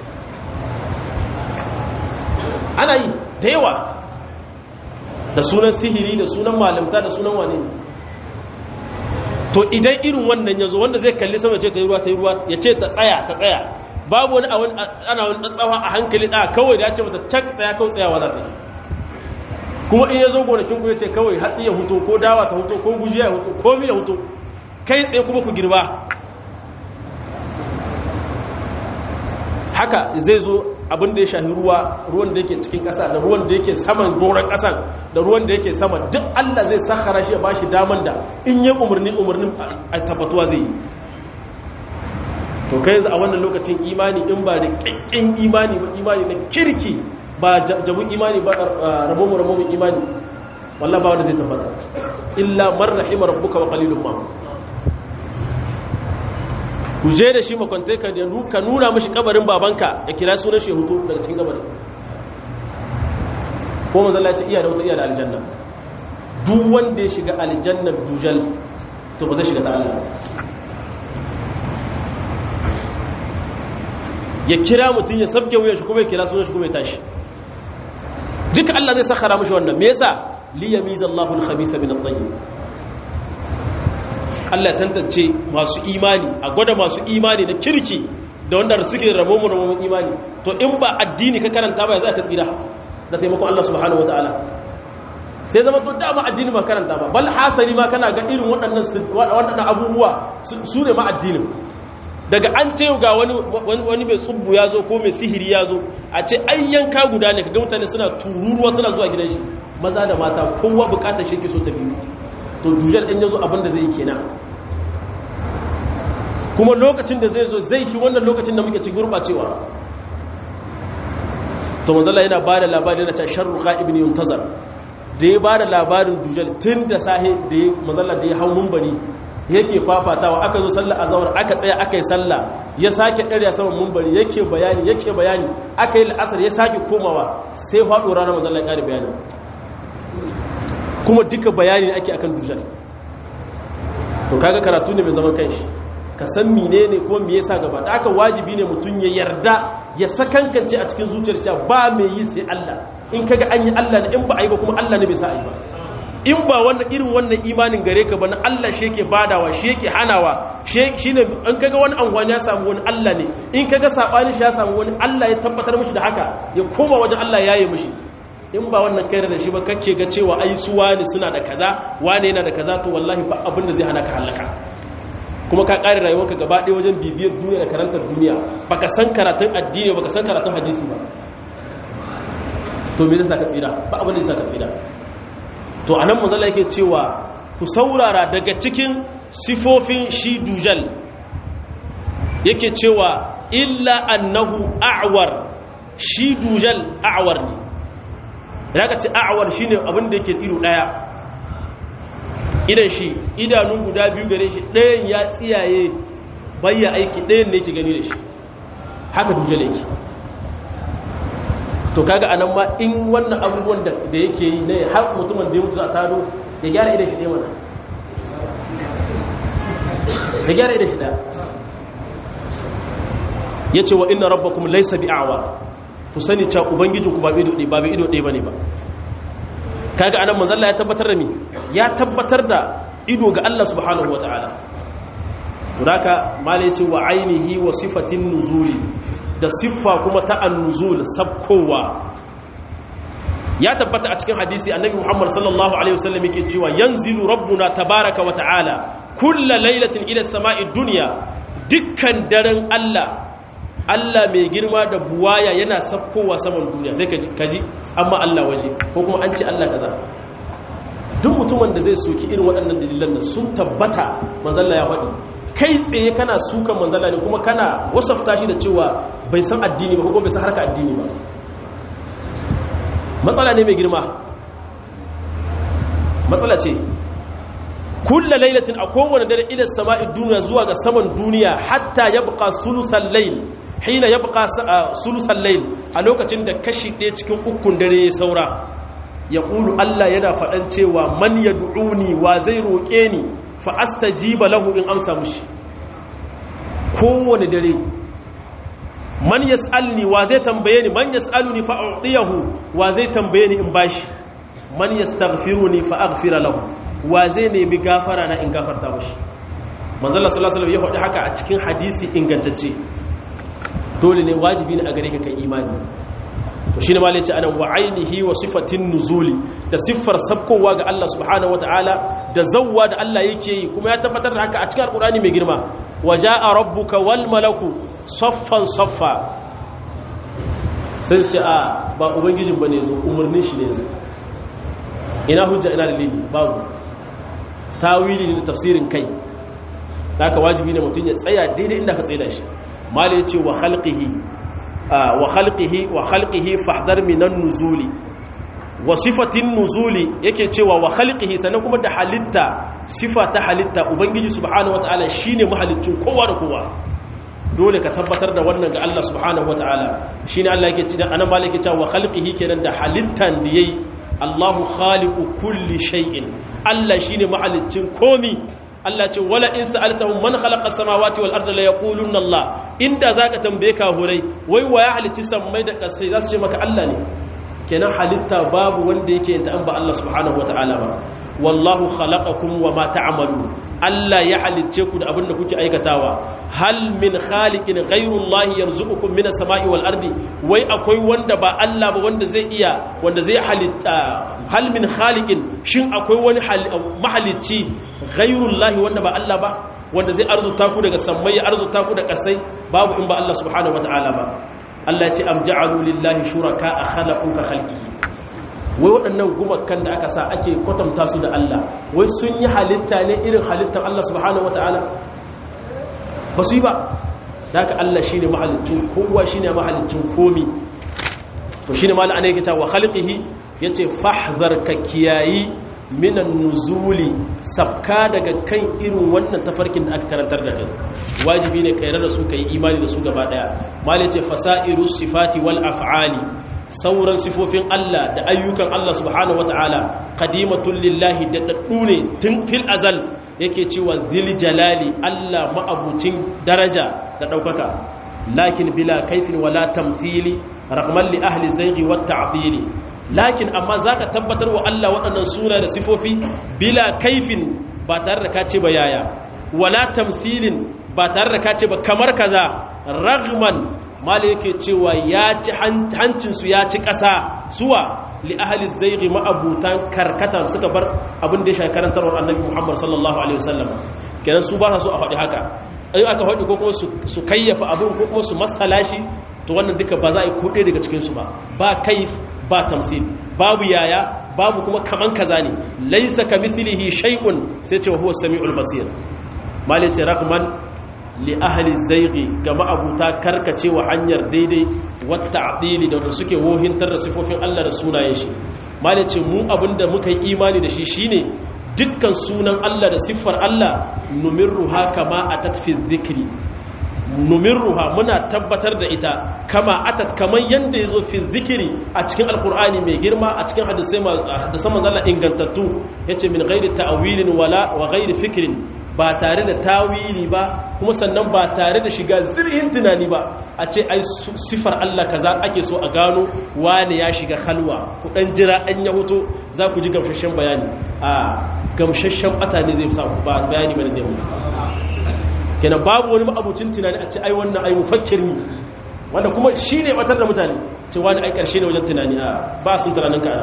ana yi da yawa da sunan sihiri da sunan malamta da sunan wane to idan irin wannan ya zo wanda zai kalli sama ce ta yi ruwa ta yi ruwa ya ce ta tsaya ta tsaya babu wani ana wani tsatsawa a hankali ɗaya kawai da ya ce mata cak tsaya kawai tsayawa za ta yi kuma in ya zo gonakin ku ya ce kawai hatsi ya huto ko dawa ta huto ko gujiya ya huto ko mi ya huto kai tsaye kuma ku girba haka zai zo abin da ya shahi ruwa ruwan da yake cikin ƙasa da ruwan da yake saman doron ƙasan da ruwan da yake sama duk Allah zai sakara shi ya ba shi daman da in yi umarni umarnin a tabbatuwa zai yi to kai a wannan lokacin imani in ba da ƙaƙƙin imani ba imani na kirki ba jabun imani ba rabomu rabomu imani wallah ba wanda zai tabbata illa man rahima rabbuka wa qalilun ma ku je da shi makwantai ka ka nuna mashi kabarin babanka ya kira sunan shi hutu daga cikin kabarin ko manzala ce iya da wata iya da aljanna duk wanda ya shiga aljannar dujal to ba zai shiga ta Allah ya kira mutum ya sabke wuyan shi kuma ya kira sunan shi kuma ya tashi duka Allah zai sakara mashi wannan me yasa liyamizallahu al-khabitha min at-tayyib Allah tantance masu imani a gwada masu imani na kirki da wanda suke rabo mu rabo imani to in ba addini ka karanta ba za ka tsira da taimakon Allah subhanahu wataala sai zama to dama addini ba karanta ba bal hasali ma kana ga irin waɗannan waɗannan abubuwa su ne ma addinin daga an ce ga wani wani mai tsubbu ya zo ko mai sihiri ya zo a ce ai yanka guda ne kaga mutane suna tururuwa suna zuwa gidan shi maza da mata kowa bukatar shi ke so ta biyu to dujal ɗin ya zo abinda zai yi kenan kuma lokacin da zai zo zai fi wannan lokacin da muke ci gurɓacewa to manzala yana ba da labari na can sharru ibn yuntazar da ya ba da labarin dujal tun da sahe da ya manzala da ya hau mumbari yake fafatawa aka zo sallah azhar aka tsaya aka yi sallah ya sake ɗarya saman mumbari yake bayani yake bayani aka yi la'asar ya sake komawa sai faɗo ranar manzon Allah ya ƙara bayani kuma duka bayani ake akan dujal to kaga karatu ne mai zaman kanshi ka san menene ko me yasa gaba da aka wajibi ne mutum ya yarda ya sakankance a cikin zuciyar shi ba mai yi sai Allah in kaga an yi Allah ne in ba a yi ba kuma Allah ne bai sa a yi ba in ba wannan irin wannan imanin gare ka ba na Allah shi yake badawa shi yake hanawa shi ne in kaga wani anguwan ya samu wani Allah ne in kaga sabani shi ya samu wani Allah ya tabbatar mishi da haka ya koma wajen Allah ya yi mishi in ba wannan kai da shi ba kake ga cewa ai su wani suna da kaza wani yana da kaza to wallahi ba abin da zai hana ka halaka kuma ka ƙare rayuwarka gaba ɗaya wajen bibiyar duniya da karantar duniya baka san karatun addini baka san karatun hadisi ba to me zai ka tsira ba abin da zai ka tsira to anan manzala yake cewa ku saurara daga cikin sifofin shi dujal yake cewa illa annahu a'war shi dujal a'war ne idan ka ce a'war shine abin da yake ido daya idan shi idanun guda biyu gare shi ɗayan ya tsiyaye bayya aiki ɗayan ne ke gani da shi haka dujal yake to kaga anan ma in wannan abubuwan da yake yi ne har mutumin da ya mutu a tado ya gyara idan shi ɗaya mana ya gyara idan shi ɗaya ya ce wa ina rabba kuma laisa bi awa ku sani ca ubangijinku ba ido ɗaya ba bai ido ɗaya ba ne ba kaga anan manzalla ya tabbatar da mi ya tabbatar da ido ga Allah subhanahu wa ta'ala tunaka malai ce wa ainihi wa sifatin nuzuli da siffa kuma ta annuzul sabkowa ya tabbata a cikin hadisi annabi Muhammad sallallahu alaihi wasallam yake cewa yanzilu rabbuna tabaraka wa ta'ala kullu lailatin ila samai dunya dukkan daren Allah Allah mai girma da buwaya yana sabkowa saman duniya sai kaji amma Allah waje ko kuma an ce Allah kaza duk mutumin da zai soki irin waɗannan dalilan da sun tabbata manzalla ya faɗi kai tsaye kana sukan manzalla ne kuma kana wasafta shi da cewa bai san addini ba ko bai san harka addini ba matsala ne mai girma matsala ce kulla lailatin a kowane dare ila sama'i duniya zuwa ga saman duniya hatta yabqa sulusal layl hina yabqa sulusal layl a lokacin da kashi ɗaya cikin ukun dare ya saura ya ƙulu Allah yana faɗan cewa man yad'uni wa zai roƙe ni fa astajiba lahu in amsa mushi kowane dare man yas'alni wa zai tambaye ni man yas'aluni fa u'tiyahu wa zai tambaye ni in bashi man yastaghfiruni fa aghfira lahu wa zai nemi gafara na in gafarta mushi manzo Allah sallallahu alaihi wasallam ya faɗi haka a cikin hadisi ingantacce dole ne wajibi ne a gare ka kai imani to shine ma yace anan wa ainihi wa sifatin nuzuli da siffar sabkowa ga Allah subhanahu wataala da zawwa da Allah yake yi kuma ya tabbatar da haka a cikin alqur'ani mai girma waja'a rabbuka wal malaku saffan saffa sai su ce a ba ubangijin bane zo umurnin shi ne zo ina hujja ina dalili babu tawili ne da tafsirin kai haka wajibi ne mutum ya tsaya daidai inda ka tsaye da shi mala yace wa khalqihi wa khalqihi wa khalqihi fahdar minan nuzuli wa sifatin nuzuli yake cewa wa khalqihi sannan kuma da halitta sifa ta halitta ubangiji subhanahu wataala shine mahalicin kowa da kowa dole ka tabbatar da wannan ga Allah subhanahu wataala shine Allah yake cewa anan malaka yake cewa wa khalqihi kenan da halittan da yayi Allahu khaliqu kulli shay'in Allah shine mahalicin komi Allah ce wala in sa'altahum man khalaqa samawati wal arda la yaquluna Allah inda zaka tambaye ka hurai wai waya halicci sammai da kasai zasu ce maka Allah ne kenan halitta babu wanda yake yin ta an ba Allah subhanahu wataala ba wallahu khalaqakum wama ta'malun Allah ya halicce ku da abin da kuke aikatawa hal min khaliqin ghayrullahi yarzuqukum minas sama'i wal ardi wai akwai wanda ba Allah ba wanda zai iya wanda zai halitta hal min khaliqin shin akwai wani mahalicci ghayrullahi wanda ba Allah ba wanda zai arzuta ku daga sammai ya arzuta ku da kasai babu in ba Allah subhanahu wataala ba Allah ya ce am ja'alu lillahi shuraka khalaqu ka khalqihi wai waɗannan gumakan da aka sa ake kwatanta su da Allah wai sun yi halitta ne irin halittar Allah subhanahu wata'ala ba su yi ba da haka Allah shi ne mahalicin kowa shi ne mahalicin komi to shi ne mala ana yake cewa halƙihi ya ce fahzar ka kiyayi minan nuzuli sabka daga kan irin wannan tafarkin da aka karantar da kai wajibi ne kai da su kai imani da su gaba daya malai ce fasairu sifati wal af'ali sauran sifofin Allah da ayyukan Allah subhanahu wataala qadimatul lillahi da daddu ne tun fil azal yake cewa zil jalali Allah ma'abucin daraja da daukaka lakin bila kaifin wala tamthili raqman li ahli zayghi wat ta'dili lakin amma zaka tabbatar wa Allah waɗannan suna da sifofi bila kaifin ba tare da kace ba yaya wala tamthilin ba tare da kace ba kamar kaza ragman mala yake cewa ya ci hancinsu ya ci ƙasa suwa li ahli zayghi ma'abutan karkata suka bar abin da ya shafi karantarwar annabi Muhammad sallallahu alaihi wasallam kenan su ba su a faɗi haka ai aka faɗi ko kuma su kayyafa abin ko kuma su masala shi to wannan duka ba za a yi kuɗe daga cikin su ba ba kaif ba tamsil babu yaya babu kuma kaman kaza ne laysa kamithlihi shay'un sai ce huwa samiul basir malai rakman li ahli zaighi ga ma'abuta karkacewa hanyar daidai wata adili da suke wohintar da sifofin Allah da sunayen shi malice mu abinda muka yi imani da shi shine dukkan sunan Allah da siffar Allah numirruha kama atat fi dhikri numirruha muna tabbatar da ita kama atat kaman yanda yazo fi dhikri a cikin alqur'ani mai girma a cikin hadisai hadisan manzon Allah ingantattu yace min ghairi ta'wilin wala wa ghairi fikrin ba tare da tawili ba kuma sannan ba tare da shiga zirhin tunani ba a ce ai sifar Allah kaza ake so a gano wane ya shiga halwa ku dan jira an ya hoto za ku ji gamsashen bayani a gamsashen bata ne zai sa ba bayani bane zai mutu kenan babu wani abucin tunani a ce ai wannan ai mufakkir ne wanda kuma shine batar da mutane ce wani ai karshe ne wajen tunani a ba sun tunanin ka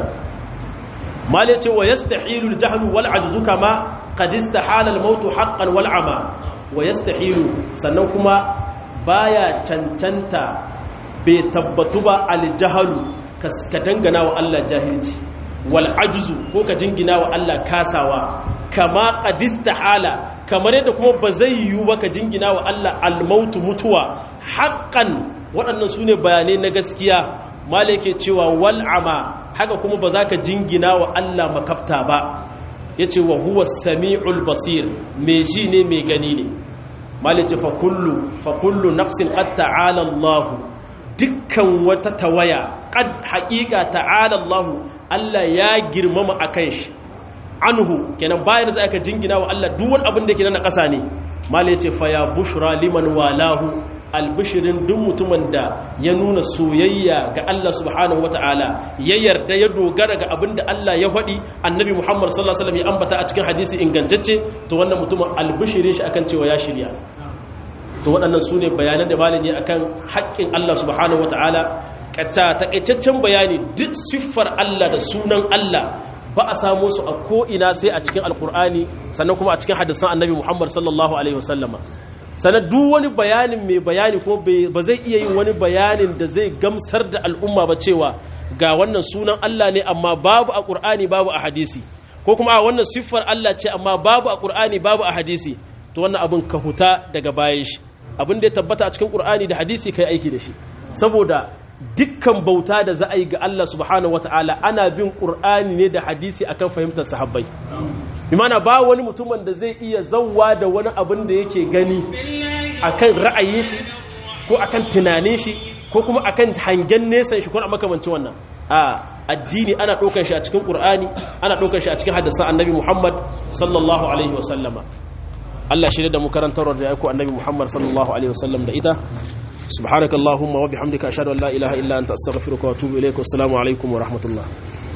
mal yace wa yastahilu al-jahlu wal ajzu kama qad istahala al-maut haqqan wal ama wa yastahilu sannan kuma baya cancanta bai tabbatu ba al-jahlu ka dangana wa Allah jahilci wal ajzu ko ka jingina wa Allah kasawa kama qad istahala kamar yadda kuma ba zai yiwu ba ka jingina wa Allah al-maut mutuwa haqqan waɗannan sune bayanai na gaskiya malike cewa wal ama haka kuma ba za ka jingina wa Allah makafta ba ya ce wa huwa sami'ul basir mai ji ne mai gani ne malice fa kullu nafsin qad ta'ala Allah dukkan wata tawaya qad haqiqa ta'ala Allah Allah ya girmama akan shi anhu kenan bayan da aka jingina wa Allah duk wani abin da yake na ƙasa ne malice fa ya bushra liman walahu albishirin duk mutumin da ya nuna soyayya ga Allah subhanahu wata'ala ya yarda ya dogara ga abin da Allah ya faɗi annabi Muhammad sallallahu alaihi wasallam ya ambata a cikin hadisi ingantacce to wannan mutumin albishirin shi akan cewa ya shirya to waɗannan su ne bayanan da malami akan haƙƙin Allah subhanahu wata'ala kata takaitaccen bayani duk siffar Allah da sunan Allah ba a samu su a ko'ina sai a cikin alkur'ani sannan kuma a cikin hadisan annabi Muhammad sallallahu alaihi wasallama sannan duk wani bayanin mai bayani ko ba zai iya yin wani bayanin da zai gamsar da al'umma ba cewa ga wannan sunan Allah ne amma babu a ƙur'ani babu a hadisi ko kuma a wannan siffar Allah ce amma babu a ƙur'ani babu a hadisi to wannan abin ka huta daga bayan shi abin da ya tabbata a cikin ƙur'ani da hadisi kai aiki da shi saboda dukkan bauta da za a yi ga Allah subhanahu wataala ana bin ƙur'ani ne da hadisi akan fahimtar sahabbai imana ba wani mutumin da zai iya zauwa da wani abin da yake gani akan ra'ayin shi ko akan tunanin shi ko kuma akan hangen nesan shi ko a makamancin wannan a addini ana ɗaukar shi a cikin ƙur'ani ana ɗaukar shi a cikin hadisan annabi muhammad sallallahu alaihi wasallama Allah shi da mu karantarwar da ya ku annabi muhammad sallallahu alaihi wasallam da ita subhanakallahumma wa bihamdika ashhadu an la ilaha illa anta astaghfiruka wa atubu ilaik wassalamu alaikum wa rahmatullah